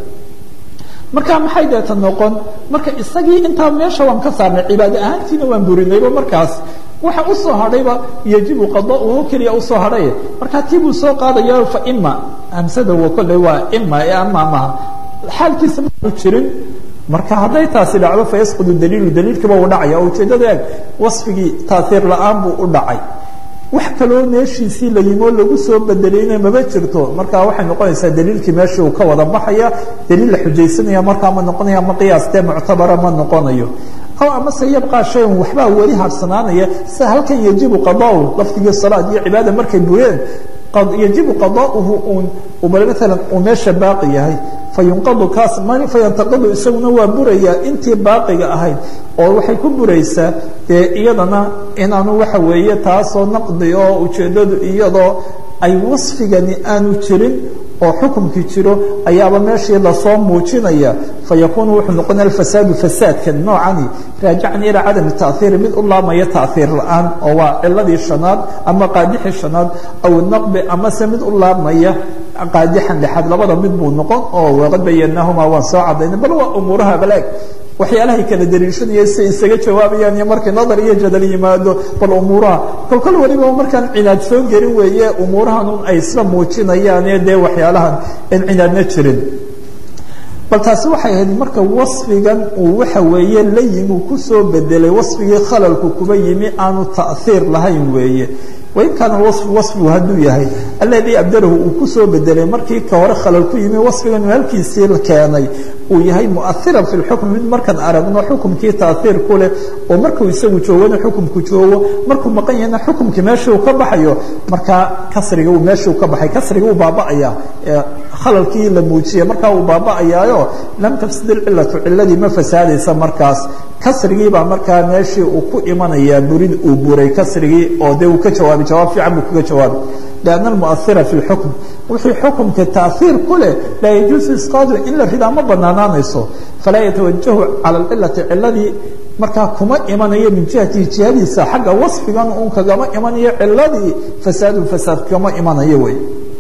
marka maxay deeta noqon marka isagii intaa meesha waan ka saarnay cibaado ahaantiina waan burinayba markaas waxa usoo hadhayba yajibu qadauhu keliya usoo hadhay markaa tii buu soo qaadaya faima hamsada wa kolley waa ima ee ama maha xaalkiisa maanu jirin marka hadday taasi dhacdo fayasqudu daliilu daliilkiiba uu dhacaya oo ujeeddada eeg wasfigii taasiir la-aan buu u dhacay wax kaloo meeshiisii la yimi oo lagu soo bedelayna maba jirto marka waxay noqonaysaa daliilkii meeshii uu ka wada baxaya daliil la xujaysanaya markaa ma noqonaya ama qiyaas dee muctabara ma noqonayo aw amase yabqaa shayan waxbaa weli harsanaanaya sida halkan yajibu qadaau lafdigii salaad iyo cibaada markay bureen yajibu qadauhu un maalan uu meesha baaqi yahay fayunqadu kaas fayantaqadu isaguna waa burayaa intii baaqiga ahayd oo waxay ku buraysaa dee iyadana inaanu waxa weeye taasoo naqdi oo ujeeddadu iyadoo ay wasfigani aanu jirin oo xukumkii jiro ayaaba meeshii lasoo muujinaya fayakuunu wuxuu noqonaya alfasaadu fasaadkan noocani raajican ilaa cadami taأhiiri mid u laamaya taأhiir la-aan oo waa ciladii shanaad ama qaadixii shanaad aw naqbi amase mid u laamaya qaadixan lexaad labada mid buu noqon oo waqad bayanaahumaa waan soo cadayna bal waa umuuraha balaag waxyaalahay kala dariishanaya si isaga jawaabayaan iyo markii nadar iyo jadal yimaado bal umuuraha kolkol waliba markaan cinaad soo gelin weeye umuurahan un ay isla muujinayaane dee waxyaalahan in cinaadna jirin bal taasi waxay ahayd marka wasfigan uu waxa weeye la yimi uu kusoo bedelay wasfigii khalalku kuba yimi aanu taأhiir lahayn weeye wain kaana waصfu waصfigu hadduu yahay aladii abdalahu uu kusoo bedelay markii ka hore khalal ku yimi wasfigan halkiisii keenay uu yahay muahiran fi lxukm mid markaan aragno xukumkii taaiir ku leh oo markuu isagu joogana xukumku joogo markuu maqan yahayna xukumkii meeshii uu ka baxayo markaa kasriga uu meeshii uu ka baxay kasriga uu baaba'aya khalalkii la muujiyey markaa uu baaba'ayaayo lam tafsid ilcilatu ciladii ma fasaadaysa markaas kasrigii baa markaa meeshii uu ku imanayaa burid uu buray kasrigii oo dee uu ka jawaabay jawaab fiican buu kaga jawaabay لأن المؤثرة في الحكم wixii xukumka تaأثيir ku leh laa يجuuز isقاadu in la ridaa ma banaanaanayso falaa yatawajahu calى اcilati ciladii markaa kuma imanayo min jihati jihadiisa xagga waصfigan un kagama imanayo ciladii fasaadu fasaad kama imanayo wey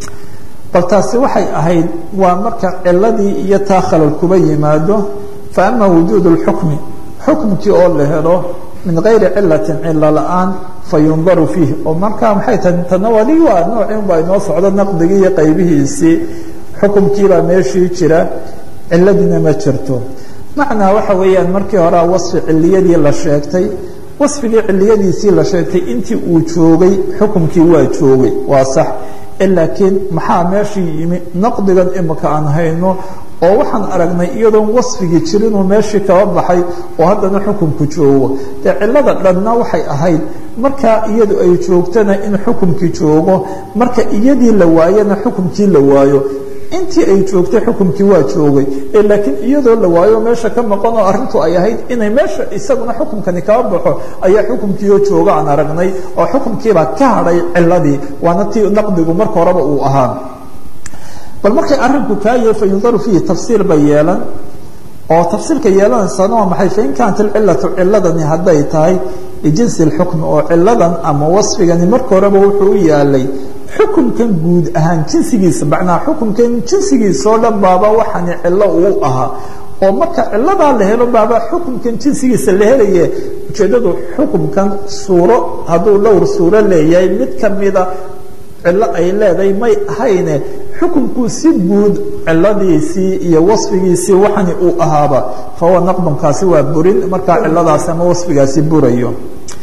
bal taasi waxay ahayd waa marka ciladii iyo taa khalal kuba yimaado faأma wujuud الxukmi xukmkii oo la helo min غayri cilaةi cilo la-aan fayundaru fiih oo markaa maxay tahay tanawali waa noocin baa inoo socdo naqdigii iyo qaybihiisii xukumkiibaa meeshii jira ciladiina ma jirto macnaa waxa weeyaan markii horea wasfi ciliyadii la sheegtay wasfigii ciliyadiisii la sheegtay intii uu joogay xukumkii waa joogay waa sax laakiin maxaa meeshii yimi naqdigan imika aan hayno oo waxaan aragnay iyadoon wasfigii jirinuu meeshii kaba baxay oo haddana xukunku joogo dee cilada dhanna waxay ahayd markaa iyadu ay joogtana in xukunkii joogo marka iyadii la waayana xukunkii la waayo intii ay joogtay xukunkii waa joogay laakiin iyadoo la waayo meesha ka maqan oo arrintu ay ahayd inay meesha isaguna xukunkani kaba baxo ayaa xukunkiioo jooga aan aragnay oo xukunkiibaa ka hadhay ciladii waana tii naqdigu marka horeba uu ahaa bal markay arinku kaa yahay fa yundaru fiihi tafsiir bay yeelan oo tafsiirka yeelanaysana waa maxay fain kaanat alcilatu ciladani hadday tahay lijinsi اlxukmi oo ciladan ama wasfigani marka horeba wuxuu u yaalay xukunkan guud ahaan jinsigiisa macnaa xukunkan jinsigiisa oo dhan baaba waxaani cilo uu ahaa oo marka ciladaa la helo baaba xukunkan jinsigiisa la helaye ujeeddadu xukunkan suuro hadduu dhowr suuro leeyahay mid kamida cilo ay leedahay may ahayne xukunkuu si guud ciladiisii iyo wasfigiisii waxani uu ahaaba fahuwa naqdunkaasi waa burin markaa ciladaasi ama wasfigaasi burayo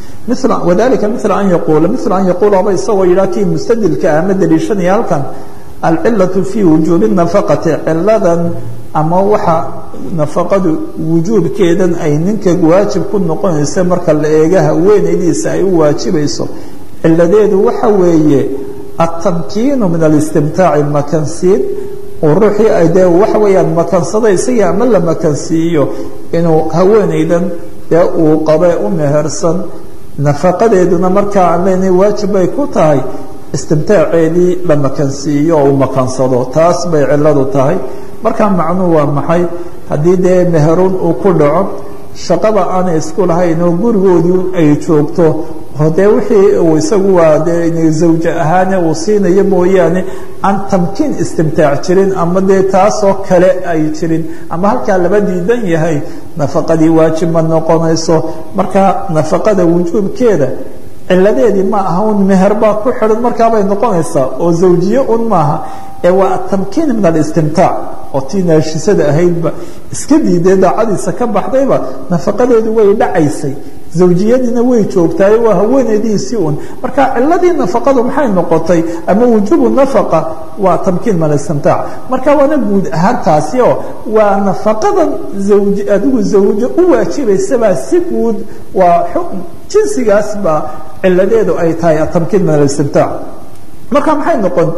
wadalika mila an yaquula mila an yaquulaba isagoo yidhaha kii mustadilka ama daliishanaya halkan alcilatu fii wujuubi nafaqati ciladan ama waxa nafaqadu wujuubkeedan ay ninka waajib ku noqonaysa marka la eega haweenaydiisa ay u waajibayso ciladeedu waxa weeye atamkiinu min alistimtaaci makansiin oo ruuxii ay dee waxa weeyaan makansada isagii ama la makansiiyo inuu haweenaydan dee uu qabe u mehersan nafaqadeeduna markaa aan leenahay waajib bay ku tahay istimtaaceedii la makansiiyo oo uu makansado taas bay ciladu tahay markaa macnuhu waa maxay haddii dee meherun uu ku dhaco shaqada aanay isku lahayn oo gurigoodii ay joogto dee wixii uu isagu waa dee zawje ahaane uu siinayo mooyaane aan tamkiin istimtaac jirin ama dee taasoo kale ay jirin ama halkaa laba diidan yahay nafaqadii waajib ma noqonayso marka nafaqada wujuubkeeda ciladeedii ma aha un meher baa ku xidhan markaabay noqonaysaa oo zawjiye un maaha ee waa atamkiin min alistimtaac oo tii naashisada ahaydba iska diidee daacadiisa ka baxdayba nafaqadeedu way dhacaysay zawjiyadiina way joogtaayo waa haweenaydiisii un marka ciladii nafaqadu maxay noqotay ama wujuubu nafaqa waa tamkiin min alistimtaac marka waana guud ahaan taasi oo waa nafaqadan zawj adigu zawjo u waajibaysabaa si guud waa jinsigaas baa ciladeedu ay tahay atamkiin min alistimtaac marka maxay noqon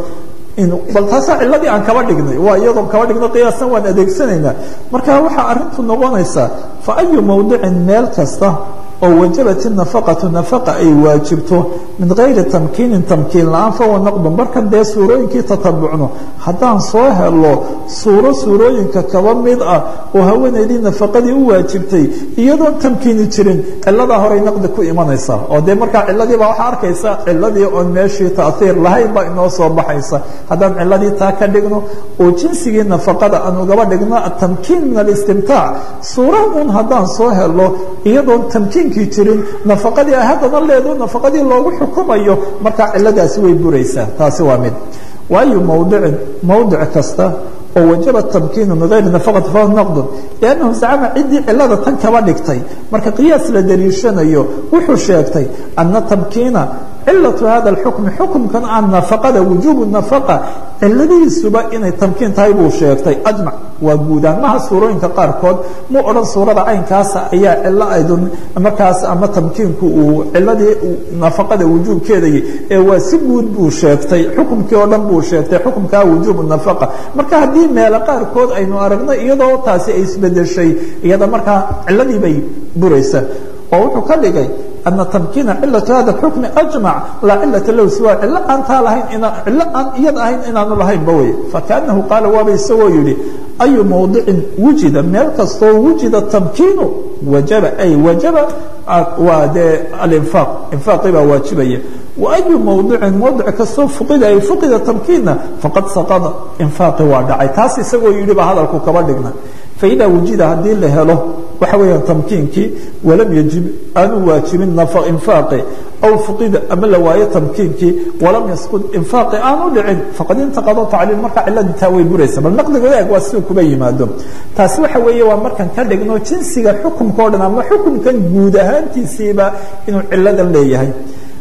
bal taasaa ciladii aan kaba dhignay waa iyadoo kaba dhigno qiyaasan waan adeegsanaynaa marka waxaa arrintu noqonaysaa fa ayu mawdicin meel kasta oo wajabat nafaqatu nafaqa ay waajibto min gayri tamkiinin tamkiin la-aan fahuwa naqdun markan dee suurooyinkii tatabucno haddaan soo helo suuro suurooyinka kaba mid ah oo haweenaydii nafaqadii u waajibtay iyadoon tamkiini jirin ciladaa horay naqdi ku imanaysa oo dee markaa ciladiibaa waxaa arkaysa ciladii oon meeshii taiir lahayn baa inoo soo baxaysa haddaan ciladii taa ka dhigno oo jinsigii nafaqada aan ugaba dhigno atamkiin min alistimtaac suura un haddaan soo helo iyadoon tamkiin jirin nafaqadii ay haddana leedo nafaqadii loogu xukumayo markaa ciladaasi way buraysaa taasi waa mid waayu mawdicin mawdic kasta oo wajaba tamkiinu min gayri nafaqati fahuwa naqdun liannahu zacama ciddii cilada tan kaba dhigtay marka qiyaas la daliishanayo wuxuu sheegtay ana tamkiina cilatu hada اxukmi xukumkan aan nafaqada wujuubu nafaqa ciladihiisuba inay tamkiin tahay buu sheegtay ajmac waa guudaan maha suurooyinka qaarkood mu odhan suurada caynkaasa ayaa cilo aydun markaas ama tamkiinku uu ciladii nafaqada wujuubkeedai ee waa si guud buu sheegtay xukumkii oo dhan buu sheegtay xukumkaa wujuubu nafaqa marka haddii meelo qaarkood aynu aragno iyadoo taasi ay isbedeshay iyada markaa ciladii bay buraysa oo wuxuu ka dhigay ana tamkiina cilatu hada xukmi ajmac laa cilata lahu siwa cilo aan taa lahayn cilo aan iyada ahayn inaanu lahaynba wey fakaanahu qaala waaba isagoo yihi ayu mawdicin wujida meel kastoo wujida tamkiinu wajaba ay wajaba waa dee alinfaaq infaaqii baa waajibaya wayu mawdicin mawdic kastoo fuqida ay fuqida tamkiinna faqad saqada infaaqi waa dhacay taas isagoo yidhi baa hadalku kaba dhigna faida wujida haddii la helo waxa weeyaan tamkiinkii walam yajib aanu waajibin infaaqi aw fuqida ama la waayo tamkiinkii walam yasqud infaaqi aanu dhicin faqad intaqado tacliil marka ciladii taa way buraysa bal naqdiga eeg waa siduu kuba yimaado taasi waxa weeye waa markan ka dhigno jinsiga xukumka o dhan ama xukumkan guud ahaantiisiiba inuu ciladan leeyahay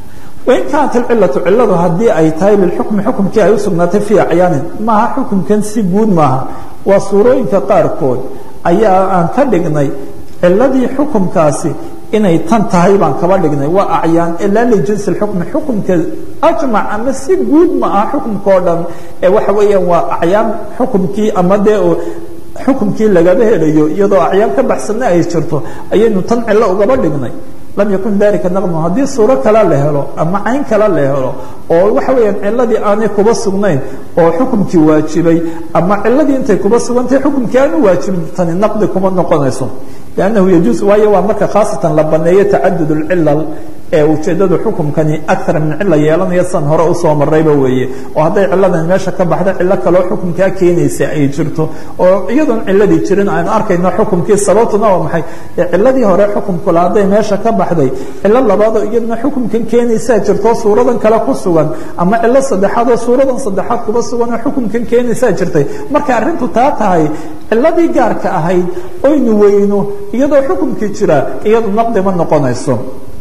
wain kaanat alcilatu ciladu haddii ay tahay lilxukmi xukumkii ay u sugnaatay fii acyaanin maaha xukumkan si guud maaha waa suurooyinka qaarkood ayaa aan ka dhignay ciladii xukumkaasi inay tan tahay baan kaba dhignay waa acyaan ilaa lijinsi xukmi xukumka ajmac ama si guud ma aha xukumka oo dhan ee waxa weeyaan waa acyaan xukumkii ama dee xukumkii lagaba helayo iyadoo acyaan ka baxsanna ay jirto ayaynu tan cilo ugaba dhignay lam yakun dalika naqmu haddii suuro kale la helo ama cayn kale la helo oo waxa weeyaan ciladii aanay kuba sugnayn oo xukumkii waajibay ama ciladii intay kuba sugantahay xukumkii aanu waajibin tani naqdi kuma noqonayso lannahu yajuus waayo waa marka khaasatan la baneeyo tacadud اlcilal ee ujeedadu xukumkani akar min cila yeelanaya san hore usoo marayba weeye oo hadday ciladan meesha ka baxda cilo kaloo xukumkaa keenaysa ay jirto oo iyadoon ciladii jirin aynu arkayno xukumkii sababtuna waa maxay ciladii hore xukumkula hadday meesha ka baxday cilo labaadoo iyaduna xukumkan keenaysaa jirto suuradan kale ku sugan ama cilo saddexaad oo suuradan saddexaad kuba sugan oo xukumkan keenaysaa jirtay marka arrintu taa tahay ciladii gaarka ahayd oynu weyno iyadoo xukumkii jira iyadu naqdi ma noqonayso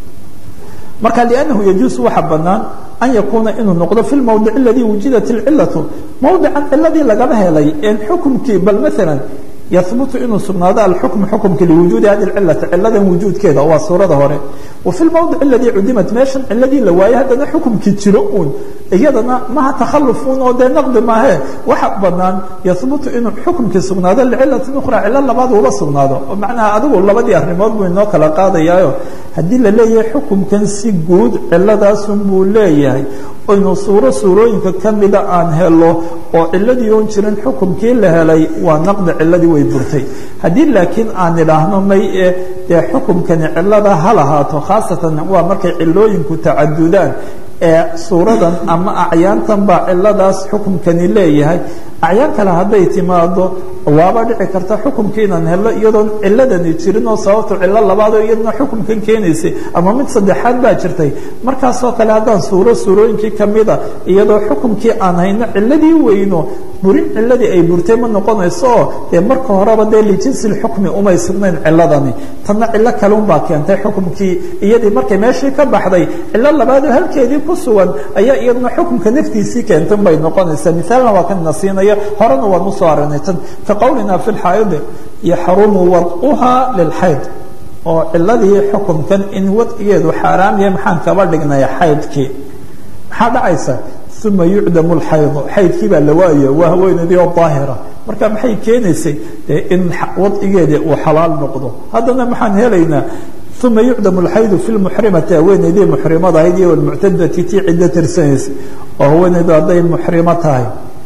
marka لأnnahu yajuuز waxa banaan an yakuuna inuu noqdo fi اlmowdic اladii wujidat اlcilaةu mowdican ciladii lagaba helay en xukumkii bal maala yahbutu inuu sugnaado alxukmu xukumka liwujuudi hadi اcilati ciladan wujuudkeeda waa suurada hore wa fi lmowdic اladii cudimat meeshan ciladii la waayey haddana xukumkii jiro uun iyadana maha takhalufuun oo dee naqdi maahe waxa banaan yahbutu inuu xukumkii sugnaado licilatin ukhra cilo labaad uula sugnaado oo macnaha adigu labadii arrimood buu inoo kala qaadayaayo haddii la leeyahay xukumkan si guud ciladaasun buu leeyahay oynu suuro suurooyinka ka mida aan helo oo ciladii oon jirin xukumkii la helay waa naqdi ciladii way burtay haddii laakiin aan idhaahno may e dee xukumkani cilada ha lahaato khaasatan waa markay cilooyinku tacadudaan ee suuradan ama acyaantan baa ciladaas xukumkani leeyahay acyaan kale hadday timaado waaba dhici karta xukumkii inaan helo iyadoon ciladani jirin oo sababto cilo labaadoo iyadna xukumkan keenaysay ama mid saddexaad baa jirtay markaasoo kale haddaan suuro suurooyinkii kamida iyadoo xukumkii aan hayno ciladii weyno burin ciladii ay burtay ma noqonayso oo dee marka horeba dee lijinsi xukmi umay sugnayn ciladani tanna cilo kaleunbaa keentay xukumkii iyadii markay meeshii ka baxday cilo labaadoo halkeedii ku sugan ayaa iyadna xukumka naftiisii keentan bay noqonaysaa mithaalna waa kan nasiinaya horena waan usoo aragnay tan ka qowlina fi lxaayidi yaxrumu wadcuhaa lilxayd oo ciladii xukumkan in wadcigeedu xaaraam yahay maxaan kaba dhignay xaydkii maxaa dhacaysa uma yucdamu lxaydu xaydkii baa la waaya waa haweeneydii oo daahira marka maxay keenaysay in wadcigeedii uu xalaal noqdo haddana maxaan helaynaa uma yucdamu lxaydu fi lmuxrimati haweeneydii muxrimada ahayd iyo almuctadati tii ciddo tirsanaysa oo haweeneydu hadday muxrimo tahay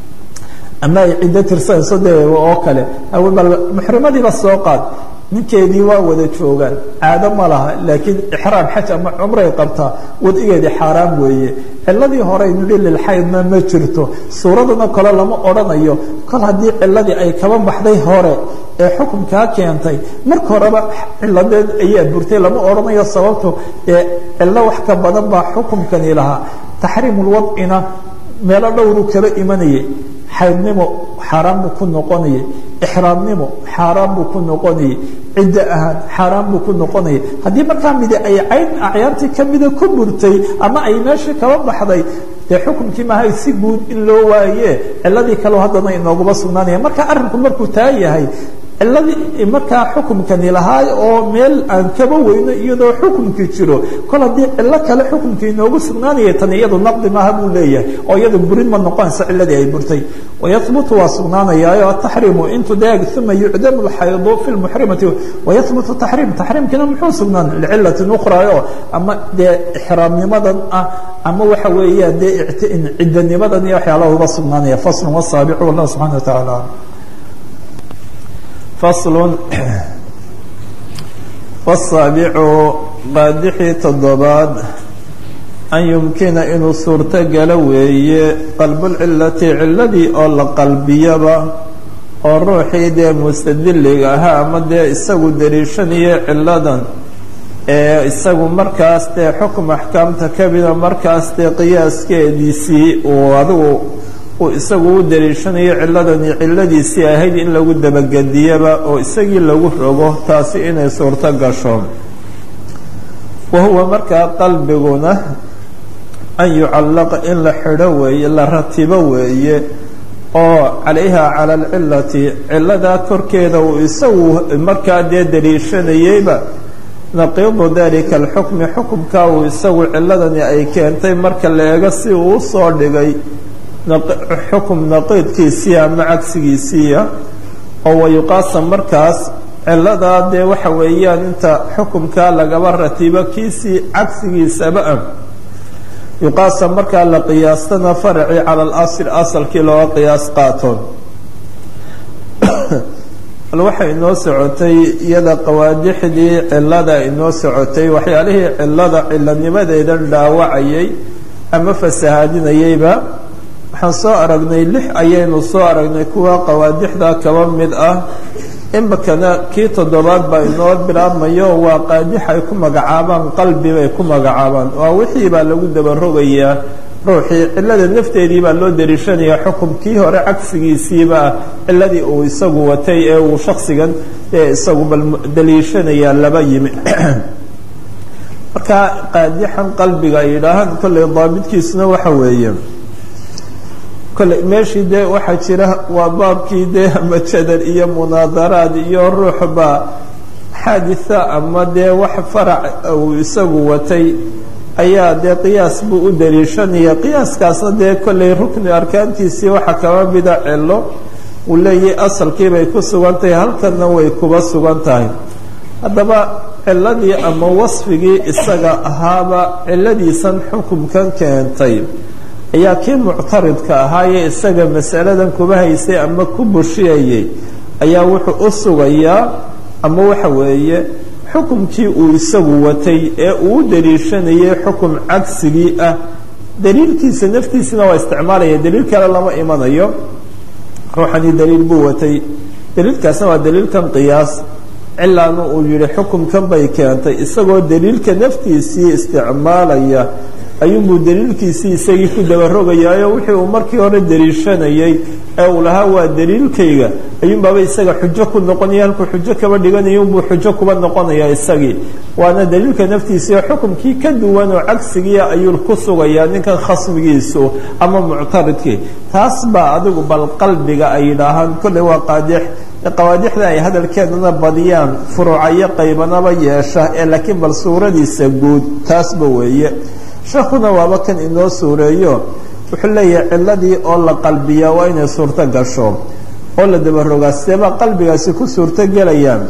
ama ay ciddo tirsanayso dee oo kale bal muxrimadiiba soo qaad ninkeedii waa wada joogaan caado ma laha laakiin ixraam xaj ama cumray qabtaa wadigeedii xaaraam weeye ciladii hore nidhi lilxaydna ma jirto suuradana kale lama odhanayo kol haddii ciladii ay kaba baxday hore ee xukunkaa keentay marka horeba ciladeed ayaa burtay lama odhanayo sababto ee cilo wax ka badan baa xukumkani lahaa taxriimulwadcina meelo dhowru kaba imanayay xaydnimo xaaraan buu ku noqonayay ixraamnimo xaaraan buu ku noqonayay ciddo ahaan xaaraan buu ku noqonayay haddii markaa midi ay cayn acyaantii kamida ku burtay ama ay meeshii kaba baxday dee xukumkii maahay si guud in loo waaye ciladii kaleo haddana inooguma sugnaanaya marka arrinku markuu taa yahay ciladii markaa xukumkani lahaa oo meel aan kaba weyno iyadoo xukumkii jiro kol haddii cilo kale xukumkii inoogu sugnaanaya tan iyadu naqdi maaha buu leeyahay oo iyadu burin ma noqonaysa ciladii ay burtay wayahbutu waa sugnaanayaayo ataxriimu intu deeg uma yucdamu lxaydu fi lmuxrimati wayahbutu taxriim taxriimkiina muxuu sugnaan licilatin ukhrayo ama dee ixraamnimadan ah ama waxa weeyaan dee ciddanimadan iyo waxyaalaha uba sugnaanaya faslun wasaabicu wallah subxana wa tacaala fasl wasaabicu qaadixii toddobaad an yumkina inuu suurto galo weeye qalbulcilati ciladii oo la qalbiyaba oo ruuxii dee mustadiliga ahaa ama dee isagu dariishanayo ciladan ee isagu markaas dee xukum axkaamta kamida markaas dee qiyaaskeediisii uu adigu uu isagu u dariishanayo ciladani ciladiisii ahayd in lagu dabagediyaba oo isagii lagu rogo taasi inay suurto gasho wa huwa markaa qalbiguna an yucallaqa in la xidho weeye la ratibo weeye oo calayha cala alcilati ciladaa korkeeda uu isagu markaa dee daliishanayeyba naqiidu dalika alxukmi xukumkaa uu isagu ciladani ay keentay marka la eego si uu usoo dhigay xukum naqiidkiisii ama cagsigiisiiya oo wayuqaasam markaas ciladaa dee waxa weeyaan inta xukumkaa lagaba ratibo kiisii cagsigiisaba ah yuqaasam markaa la qiyaastana faraci cala alasl asalkii looga qiyaas qaato bal waxay inoo socotay iyada qawaadixdii cilada inoo socotay waxyaalihii cilada cilanimadeedan dhaawacayay ama fasahaadinayayba waxaan soo aragnay lix ayaynu soo aragnay kuwa qawaadixda kaba mid ah imakana kii toddobaad baa inoo bilaabmayo waa qaadix ay ku magacaabaan qalbi bay ku magacaabaan waa wixii baa lagu dabarogayaa ruuxii cilada nafteedii baa loo dariishanaya xukumkii hore cagsigiisiiba ah ciladii uu isagu watay ee uu shaksigan ee isagu bal daliishanaya laba yimi marka qaadixan qalbiga ay yidhaahaan kolley daabidkiisuna waxa weeye kolley meeshii dee waxaa jira waa baabkii dee ama jadal iyo munaadaraad iyo ruuxba xaaditha ama dee wax farac uu isagu watay ayaa dee qiyaas buu u daliishanaya qiyaaskaasna dee kolley rukni arkaantiisii waxaa kaba mida cilo uu leeyahay asalkii bay ku sugan tahay halkanna way kuba sugan tahay haddaba ciladii ama wasfigii isaga ahaaba ciladiisan xukumkan keentay ayaa kii muctaridka ahaayee isaga masaladan kuba haysay ama ku bushiyayay ayaa wuxuu u sugayaa ama waxa weeye xukumkii uu isagu watay ee uu u daliishanayay xukum cagsigii ah daliilkiisa naftiisina waa isticmaalaya daliil kale lama imanayo ruuxanii daliil buu watay daliilkaasna waa daliilkan qiyaas cilaana uu yihi xukumkan bay keentay isagoo daliilka naftiisii isticmaalaya ayuunbuu daliilkiisii isagii ku dabarogayaayo wixii uu markii hore daliishanayay ee uu lahaa waa daliilkayga ayuunbaaba isaga xujo ku noqonaya halkuu xujo kaba dhiganaya unbuu xujo kuba noqonaya isagii waana daliilka naftiisii xukumkii ka duwan oo cagsigiia ayuu ku sugayaa ninkan khasmigiisu ama muctaridkii taas baa adigu bal qalbiga ay yidhaahaan kolley waa qaadix qawaadixda ay hadalkeedana badiyaan furuucayo qaybanaba yeesha ee laakiin bal suuradiisa guud taasba weeye sheekuna waaba kan inoo suureeyo wuxuu leeyahay ciladii oo la qalbiyaa waa inay suurto gasho oo la dabarogaa sideebaa qalbigaasi ku suurto gelayaan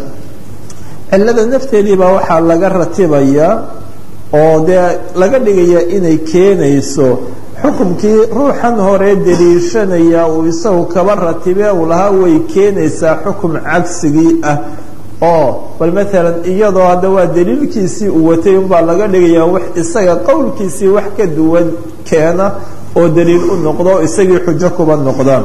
cilada nafteediibaa waxaa laga ratibayaa oo dee laga dhigayaa inay keenayso xukumkii ruuxan hore daliishanaya uu isagu kaba ratibe uu lahaa way keenaysaa xukum cagsigii ah oo bal maalan iyadoo hadda waa daliilkiisii uu watay unbaa laga dhigayaa wax isaga qowlkiisii wax ka duwan keena oo daliil u noqdo isagii xujo kuba noqdaan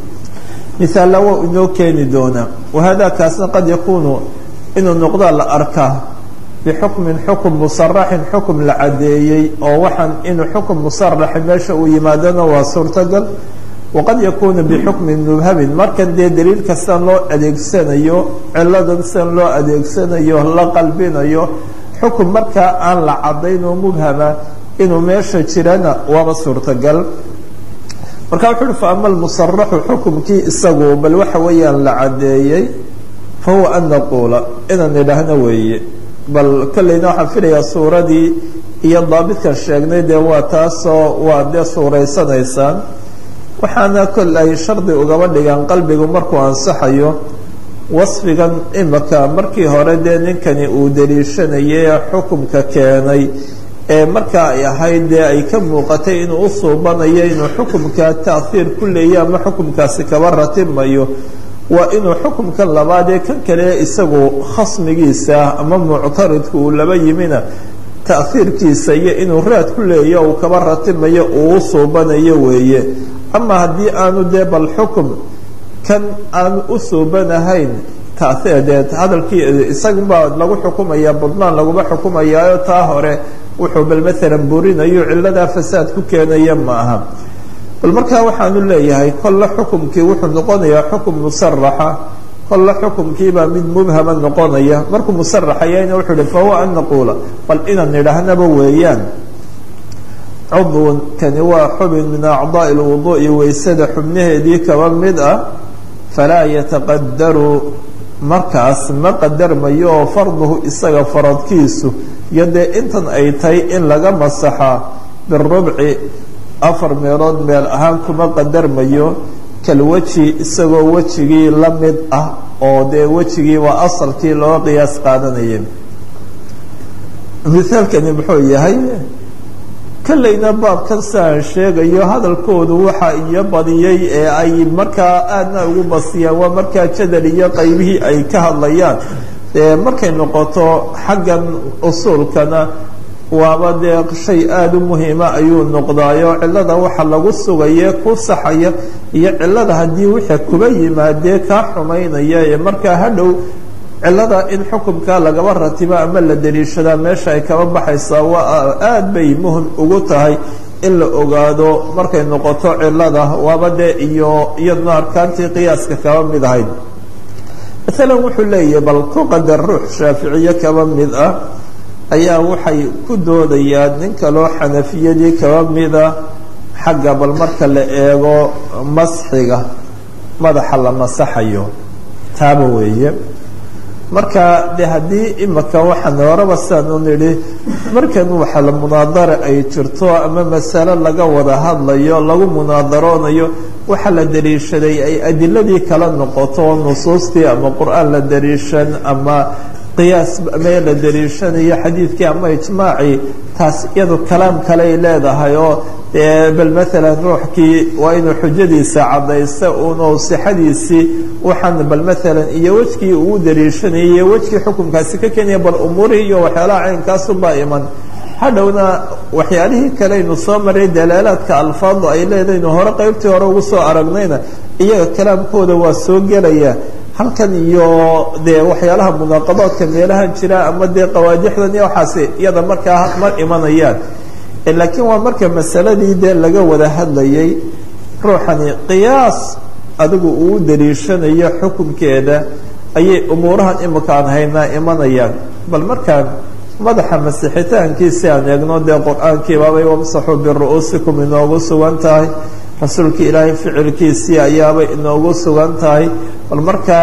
misaalla waa inoo keeni doonaa wahada kaasna qad yakuunu inuu noqdaa la arkaa bixukmin xukum musaraxin xukum la cadeeyey oo waxaan inuu xukum musaraxi meesha uu yimaadona waa suurtagal waqad yakuunu bixukmin mubhamin markan dee daliil kastan loo adeegsanayo ciladan sidan loo adeegsanayo la qalbinayo xukum markaa aan la cadayn oo mubhama inuu meesha jirana waaba suurtagal marka wuxu uhi fa ama almusaraxu xukumkii isagu bal waxa weeyaan la cadeeyey fa huwa an naquula inaan idhaahno weeye bal kolleyna waxaan filayaa suuradii iyo daabidkan sheegnay dee waa taasoo waa dee suuraysanaysaan waxaana kol ay shardi ugaba dhigaan qalbigu markuu ansaxayo wasfigan imika markii hore dee ninkani uu daliishanayay xukumka keenay ee markaa ay ahayd dee ay ka muuqatay inuu u suubanayo inuu xukumka taahiir ku leeya ama xukumkaasi kaba ratimayo waa inuu xukumkan labaad ee kan kale isagu khasmigiisa ama muctaridka uu laba yimina taahiirkiisa iyo inuu raad ku leeya uu kaba ratimayo uu u suubanayo weeye ama haddii aanu dee bal xukum kan aanu u suubanahayn taahiir dee hadalkii isagunbaa lagu xukumaya budnaan laguma xukumayaayo taa hore wuxuu bal maalan burinayo ciladaa fasaad ku keenaya ma aha bal markaa waxaanu leeyahay kolle xukumkii wuxuu noqonayaa xukum musaraxa kolle xukumkiibaa mid mubhama noqonaya markuu musaraxayana wuxuu hi fahuwa an naquula bal inaan idhaahnaba weeyaan cudwun kani waa xubin min acdaa'i lwuduu'i weysada xubnaheedii kaba mid ah falaa yataqadaru markaas ma qadarmayo oo farduhu isaga faradkiisu iyo dee intan ay tahay in laga masaxaa birubci afar meelood meel ahaan kuma qadarmayo kalweji isagoo wejigii la mid ah oo dee wejigii waa asalkii loo qiyaas qaadanayay mithaalkani muxuu yahay kollayna baabkan siaan sheegayo hadalkoodu waxa iyo badiyey ee ay markaa aadna ugu basiyaan waa markaa jadal iyo qaybihii ay ka hadlayaan dee markay noqoto xaggan usuulkana waaba dee shay aada u muhiima ayuu noqdaayo cilada waxa lagu sugaye ku saxaya iyo cilada haddii wixii kuba yimaadee kaa xumaynaya ee markaa hadhow cilada in xukunka lagaba ratibo ama la daliishadaa meesha ay kaba baxaysaa waa aada bay muhim ugu tahay in la ogaado markay noqoto cilada waaba dee iyo iyadna arkaantii qiyaaska kaba mid ahayd maalan wuxuu leeyahay bal ku qadar ruux shaaficiye kaba mid ah ayaa waxay ku doodayaan nin kaloo xanafiyadii kaba mida xagga bal marka la eego masxiga madaxa la masaxayo taaba weeye marka de haddii imika waxaan horaba siaan u nidhi markan waxa la munaadara ay jirto ama masalo laga wada hadlayo lagu munaadaroonayo waxa la daliishaday ay adiladii kala noqoto nusuustii ama qur-aan la daliishan ama qiyaas mee la daliishanayo xadiidkii ama ijmaacii taas iyadu kalaam kale ay leedahay oo dee bal maalan ruuxkii waa inuu xujadiisa caddaysta uno sixadiisii waxaan bal maalan iyo wejkii uu daliishanayay iyo wejkii xukunkaasi ka keenaya bal umuurihii iyo waxyaalaha caynkaasunbaa iman hadhowna waxyaalihii kale aynu soo maray dalaalaadka alfaadu ay leedaynu hore qaybtii hore ugu soo aragnayna iyaga kalaamkooda waa soo gelaya halkan iyo dee waxyaalaha munaaqabaadka meelahan jira ama dee qawaadixdan iyo waxaasi iyada markaa ma imanayaan laakiin waa marka masaladii dee laga wada hadlayay ruuxani qiyaas adigu uu daliishanayo xukunkeeda ayay umuurahan imika aan haynaa imanayaan bal markaan madaxa masixitaankiisi aan eegno dee qur-aankiibaabay wamsaxuu biru-uusikum inoogu sugan tahay rasuulka ilaahay ficilkiisii ayaabay inoogu sugan tahay bal markaa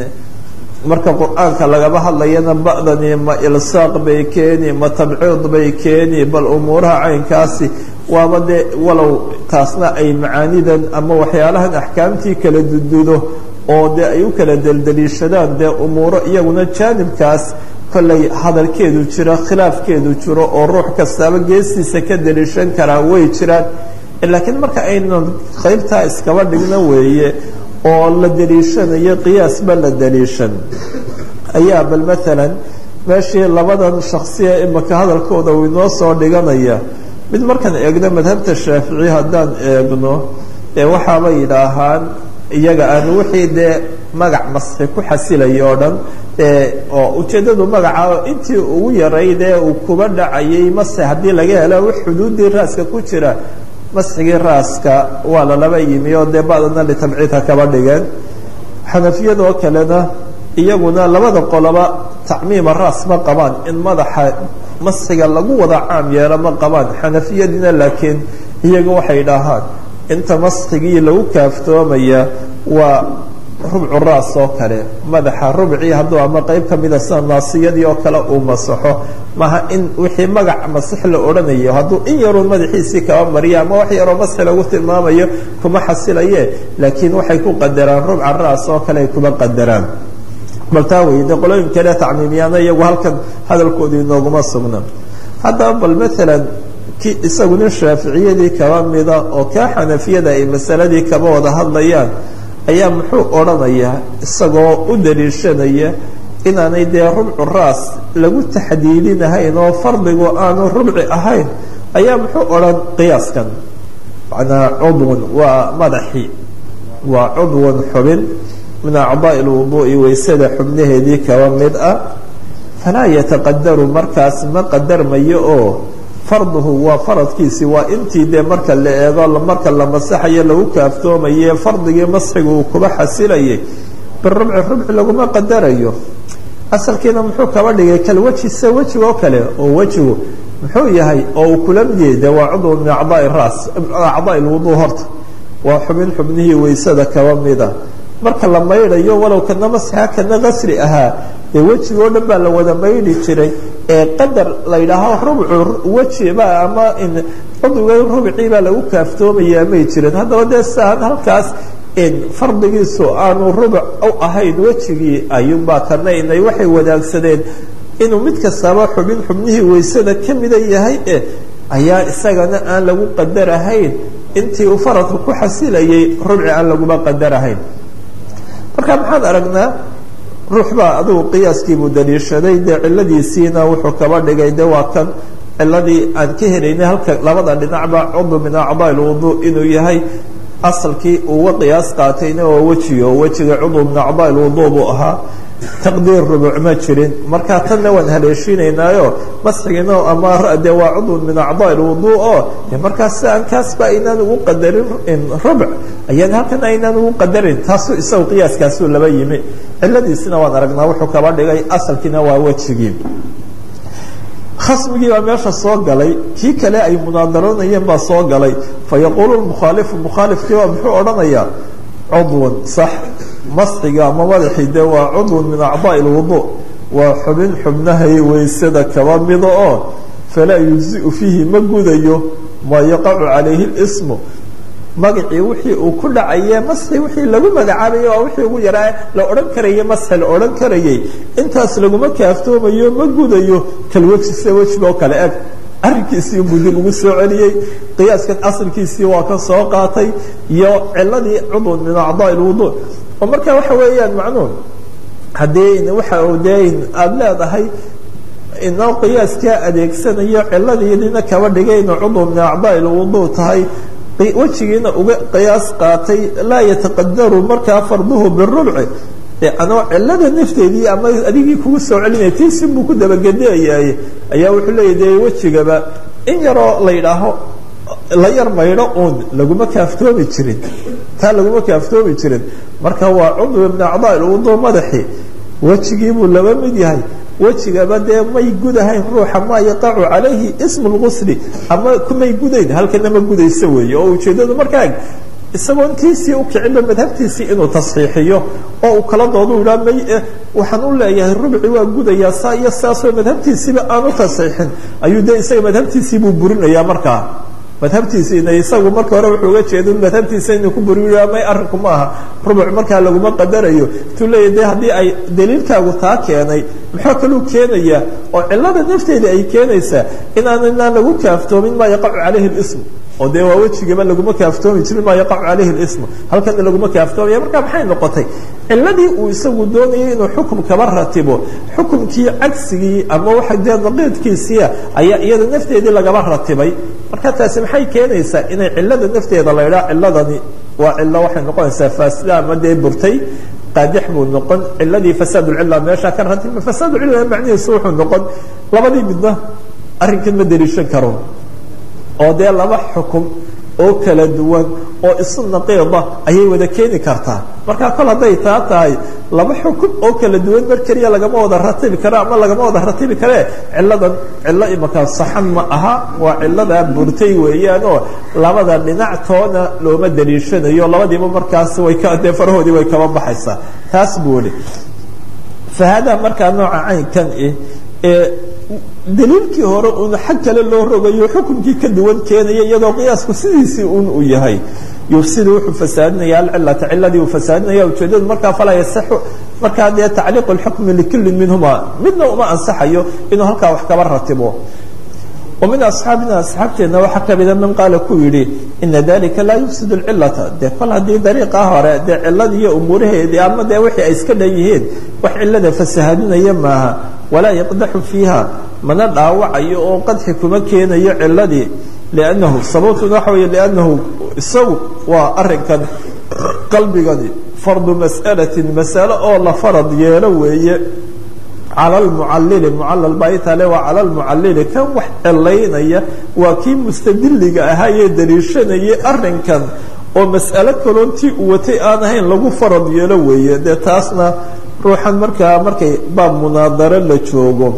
marka qur-aanka lagaba hadlayana ba'dani ma ilsaaq bay keeni ma tabciid bay keeni bal umuuraha caynkaasi waaba dee walow taasna ay macaanidan ama waxyaalahan axkaamtii kala dududo oo dee ay u kala deldeliishadaan dee umuuro iyaguna jaanibkaas kollay hadalkeedu jiro khilaafkeedu jiro oo ruux kastaaba geestiisa ka deliishan karaa way jiraan laakiin marka aynan qaybtaa iskaba dhigno weeye oo la daliishanayo qiyaasba la daliishan ayaa bal maalan meeshii labadan shaksiya imika hadalkooda uu inoo soo dhiganaya mid markaan eegno madhabta shaafici haddaan eegno ee waxaaba yidhaahaan iyaga aan wixii dee magac masxi ku xasilaya oo dhan oo ujeeddadu magaca intii ugu yaraydee uu kuba dhacayay masxi haddii laga helo wax xuduuddii raaska ku jira masxigii raaska waa lalaba yimi oo dee badana litabciidha kaba dhigeen xanafiyadoo kalena iyaguna labada qoloba tacmiima raas ma qabaan in madaxa masxiga lagu wada caam yeelo ma qabaan xanafiyadiina laakiin iyaga waxay dhahaan inta masxigii lagu kaaftoomaya waa rubcu raas oo kale madaxa rubcii hadduu ama qeyb ka mida sida naasiyadii oo kale uu masaxo maha in wixii magac masix la odhanayo hadduu in yaruun madaxiisii kaba mariya ama wax yaroo masxi lagu tilmaamayo kuma xasilaye laakiin waxay ku qadaraan rubca raas oo kale ay kuma qadaraan bal taa wey de qolooyin kale tacmiimiyaana iyagu halkan hadalkoodu inooguma sugna haddaba bal maalan ki isagu nin shaaficiyadii kaba mida oo kaa xanafiyada ay masaladii kaba wada hadlayaan ayaa muxuu odhanayaa isagoo u daliishanaya inaanay dee rubcu raas lagu taxdiidinahayn oo fardigu aanu rubci ahayn ayaa muxuu odhan qiyaaskan macnaa cudwun waa madaxii waa cudwun xubin min acdaa'i lwuduu'i weysada xubnaheedii kaba mid ah falaa yataqadaru markaas ma qadarmayo oo farduhu waa faradkiisii waa intii dee marka la eego marka la masaxayo lagu kaaftoomaye fardigii masxiga uu kuba xasilayay birubci rubci laguma qadarayo asalkiina muxuu kaba dhigay kalweji se wejiga oo kale oo wejigu muxuu yahay oo uu kula mid yahay de waa cudw min acdaai ras acdaai lwuduu horta waa xubin xubnihii weysada kaba mida marka la maydhayo walow kana masxa kana qasri ahaa dee wejiga o dhan baa la wada maydhi jiray ee qadar la yidhaaho rubcu wejiba ama cudwiga rubcii baa lagu kaaftoomayaa may jirin haddaba dee siaan halkaas fardigiisu aanu rubuc u ahayn wejigii ayuunbaa kana inay waxay wadaagsadeen inuu mid kastaba xubin xubnihii weysada ka mida yahay e ayaa isagana aan lagu qadarahayn intii uu faradku ku xasilayay rubci aan laguma qadarahayn marka maxaan aragnaa ruux baa adugu qiyaaskiibuu daliishaday dee ciladiisiina wuxuu kaba dhigay de waa kan ciladii aan ka helaynay halka labada dhinacba cudw min acdaa lwuduu inuu yahay asalkii uga qiyaas qaatayna oo wejiga oo wejiga cudw min acdaa lwuduu buu ahaa taqdiir rubuc ma jirin marka tanna waan haleeshiinaynaayo masxigiina ama de waa cudwun min acdaa lwuduu oo de markaas si aan kaasba aynaan ugu qadarin rubuc ayaan halkan aynaan ugu qadarin taasuu isagu qiyaaskaasuu laba yimi ciladiisina waan aragnaa wuxuu kaba dhigay asalkiina waa wejigii khasmigii baa meesha soo galay kii kale ay munaadaroonayeen baa soo galay fayaquulu mukhaalifu mukhaalifkii baa muxuu odhanayaa cudwun sax masxiga ama madaxii de waa cudwun min acdaai lwuduu waa xubin xubnahay weysada kaba mida oo falaa yujziu fiihi ma gudayo maa yaqacu calayhi lismu magacii wixii uu ku dhacaye masxi wixii lagu magacaabaye waa wixii ugu yaraa la odhan karayey masxi la odhan karayey intaas laguma kaaftoomayo ma gudayo kalweji sida wejiga oo kale eg arrinkiisii buu dib ugu soo celiyey qiyaaskan asalkiisii waa ka soo qaatay iyo ciladii cudwun min acdaa lwuduu oo marka waxa weeyaan macnuun haddii waxa de aada leedahay inoo qiyaaskaa adeegsanayo ciladiidina kaba dhigayna cudw min acdaa lwuduu tahay wejigiina uga qiyaas qaatay laa yataqadaru markaa farduhu birubci de anoo cilada nafteedii ama adigii kugu soo celinaya tiisi buu ku dabagedeyaye ayaa wuxuu leeya de wejigaba in yaroo la yidhaaho la yar maydho uun laguma kaaftoomi jirin taa laguma kaaftoomi jirin marka waa cudwi min acdaa lwuduu madaxi wejigii buu laba mid yahay wejigaba dee may gudahayn ruuxa maa yaqacu calayhi ismu lgusli ama kumay gudayn halkana ma gudayso weeye oo ujeeddadu markaa isagoon tiisii u kicinba madhabtiisii inuu tasxiixiyo oo uu kala doodu idhaa may waxaan u leeyahay rubci waa gudayaa saa iyo saasoo madhabtiisiiba aan u tasxiixin ayuu de isaga madhabtiisii buu burinayaa markaa madhabtiisiina isagu marka hore wuxuu uga jeeda madhabtiisa inuu ku buriya may arrinku ma aha rubuc markaa laguma qadarayo tuu leeya de haddii ay daliilkaagu taa keenay muxuu kaluu keenayaa oo cilada nafteeda ay keenaysaa inaan inaan lagu kaaftoomin maa yaqacu calayhi lism oo dee waa wejigaba laguma kaaftoomi jirin maa yaqacu calayhi lism halkana laguma kaaftoomaya marka maxay noqotay ciladii uu isagu doonayay inuu xukum kaba ratibo xukumkii cagsigii ama waxa dee naqiidkiisiia ayaa iyada nafteedii lagaba ratibay marka taasi maxay keenaysaa inay cilada nafteeda la idhaa ciladani waa cilo waxay noqonaysaa faasida ama dee burtay qaadix buu noqon ciladii fasaadulcila meeshaa ka ratibma fasaadulcila macnihiisu wuxuu noqon labadii midna arrinkan ma deliishan karo oo dee laba xukum oo kala duwan oo isu naqiida ayay wada keeni kartaa marka kol hadday taa tahay laba xukum oo kala duwan mar keliya lagama wada ratibi karo ama lagama wada ratibi karee ciladan cilo imaka saxan ma aha waa ciladaa burtay weeyaan oo labada dhinactoona looma daliishanayo labadiiba markaas way ka dee farahoodii way kaba baxaysaa taas buu ihi fa haadaa markaa nooca caynkan ih ee daliilkii hore uun xag kale loo rogayo xukunkii ka duwan keenaya iyadoo qiyaasku sidiisii un uu yahay yufsidu wuxuu fasaadinaya alcilata ciladii uu fasaadinaya ujeedadu markaa falaa yasaxu markaa dee tacliiqu lxukmi likulin minhuma midna uma ansaxayo inuu halkaa wax kaba ratibo ومن أصحاaبنا أصحاaبteena waxaa kamida mن qaaل ku yihi إنa ذلika laa يفسد الciلaةa de kol haddii daريiقa hore dee ciladii iyo umuuraheedii ama dee wixii ay iska dhan yihiin wax cilada fasahaadinaya maaha walaa يqdaxu فيiha mana dhaawacayo oo qadxi kuma keenayo ciladii لأnnahu sababtuna waxa wey لأnnahu isagu waa arinkan qalbigani fardu masأalaةi masalo oo la farad yeelo weeye calى lmucalili mucalal baa itale waa cala lmucalili kan wax cilaynaya waa kii mustadiliga ahaa ee daliishanayay arinkan oo mas'alo kaloontii uu watay aan ahayn lagu farad yeelo weeye dee taasna ruuxan markaa markay baab munaadaro la joogo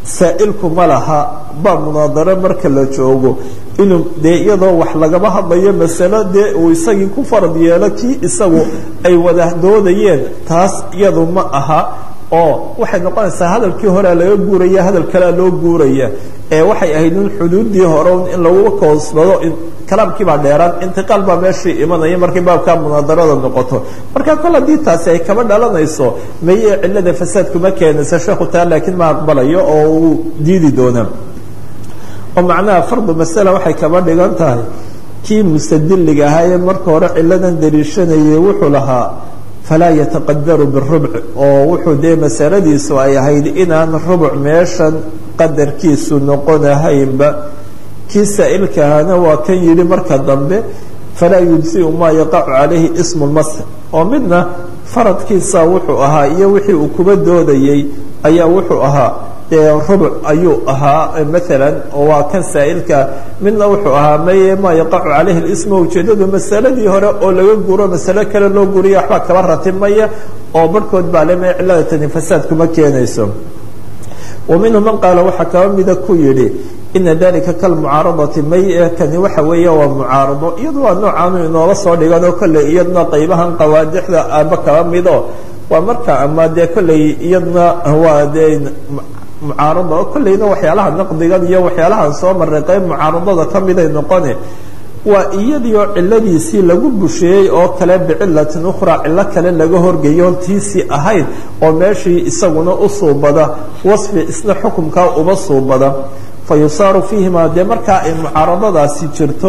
saa'ilku ma laha baa munaadaro marka la joogo inuu dee iyadoo wax lagaba hadlayo masalo dee uu isagii ku farad yeelo kii isagu ay wada doodayeen taas iyadu ma aha oo waxay noqonaysaa hadalkii horea laga guuraya hadal kalea loo guuraya ee waxay ahayd in xuduuddii hore in lagu koosbado kalaamkii baa dheeraan intiqaal baa meeshii imanaya markay baabkaa munaadarada noqoto marka kol haddii taasi ay kaba dhalanayso maye cilada fasaadkuma keenaysa sheekhu taa laakiin ma aqbalayo oo uu diidi doonaa oo macnaha fardu masala waxay kaba dhigan tahay kii mustadiliga ahaa ee marka hore ciladan daliishanayay wuxuu lahaa falaa yataqadaru birubc oo wuxuu dee masaladiisu ay ahayd inaan rubuc meeshan qadarkiisu noqonahaynba kii saa'ilkaahana waa kan yidhi marka dambe falaa yujziu maa yaqacu calayhi ismu lmasx oo midna faradkiisa wuxuu ahaa iyo wixii uu kuba doodayey ayaa wuxuu ahaa dee rubuc ayuu ahaa maalan oo waa kan saa'ilka midna wuxuu ahaa maye maa yaqacu calayhi lismu ujeeddadu masaladii hore oo laga guuro masalo kale loo guriya waxbaa kaba ratimaya oo barhkood baa le ma cilada tani fasaad kuma keenayso wa minhu man qaala waxaa kaba mida ku yidhi ina dalika kalmucaaradati may kani waxa weeya waa mucaarado iyadu waa noocaanu inoola soo dhiganoo kolley iyadna qaybahan qawaadixda aba kaba mido waa marka ama dee kolley iyadna waa dee mucaarada oo kolleyna waxyaalaha naqdigan iyo waxyaalahan soo maray qayb mucaaradada ka miday noqone waa iyadiioo ciladiisii lagu busheeyey oo kale bicilatin ukhraa cilo kale laga horgeeyo tiisii ahayd oo meeshii isaguna u suubada wasfi isna xukumkaa uba suubada fa yusaaru fiihima dee markaa ay mucaaradadaasi jirto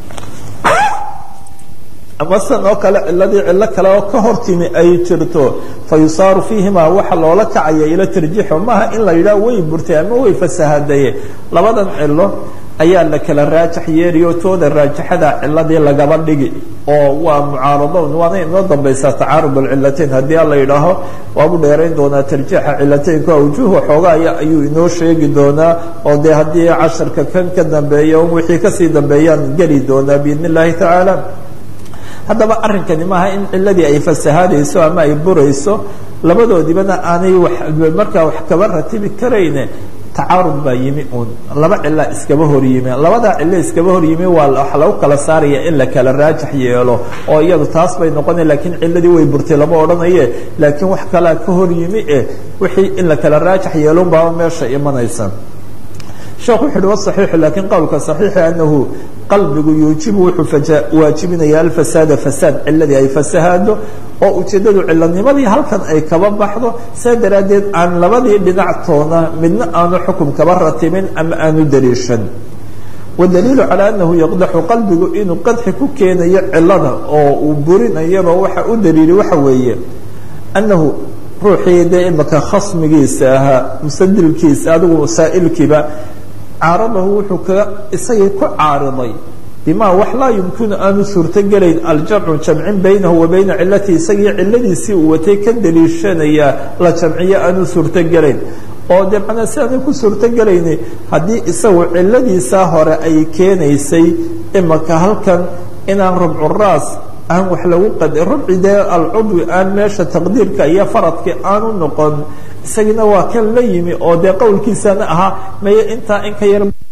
ama san oo kale ciladii cilo kale oo ka hortimi ay jirto fa yusaaru fiihima waxa loola kacaya ila tarjiixo maaha in la yidhaah way burtay ama way fasahadaye labadan cilo ayaa la kala raajax yeeriyo tooda raajaxada ciladii lagaba dhigi oo waa mucaarado waana inoo dambaysaa tacaarub alcilateyn haddii ala yidhaaho waabu dheerayn doonaa tarjiixa cilateynka awjuh waxoogaaya ayuu inoo sheegi doonaa oo dee haddii casharka kan ka dambeeya wixii kasii dambeeyaan geli doonaa biidn اllahi tacaala haddaba arrinkani maaha in ciladii ay fasahaadayso ama ay burayso labadoodibana aanay markaa wax kaba ratibi karayne tacaarud baa yimi uun laba cila iskaba hor yimi labadaa cilo iskaba hor yimi waa waxa lagu kala saaraya in la kala raajax yeelo oo iyadu taas bay noqona lakiin ciladii way burtay lama odhanaye laakiin wax kalaa ka hor yimi eh wixii in la kala raajax yeelon baaba meesha imanaysa sheekh wuxu uhi waصaxiixu lakiin qowlka صaxiixi anahu qalbigu yuujibu wuxuu waajibinaya alfasaada fasaad ciladii ay fasahaado oo ujeeddadu cilanimadii halkan ay kaba baxdo saa daraaddeed aan labadii dhinactoona midna aanu xukum kaba ratibin ama aanu daliishan wadaliilu calaa anahu yaqdaxu qalbigu inuu qadxi ku keenayo cilada oo uu burinayaba waxa u daliili waxa weeye annahu ruuxii dee imaka khasmigiisa ahaa mustadilkiisa adigu saa'ilkiiba caaradahu wuxuu kaga isagii ku caariday bima wax laa yumkinu aanu suurtogelayn aljamcu jamcin baynahu wa bayna cilatihi isagii ciladiisii uu watay ka daliishanayaa la jamciyo aanu suurtogelayn oo dee macnaa si aanay ku suurtogelayni haddii isagu ciladiisaa hore ay keenaysay imaka halkan inaan rubcuraas aan wax lagu qad rubci dee alcudwi aan meesha taqdiirka iyo faradka aanu noqon isagina waa kan la yimi oo dee qowlkiisana ahaa maye intaa in ka yar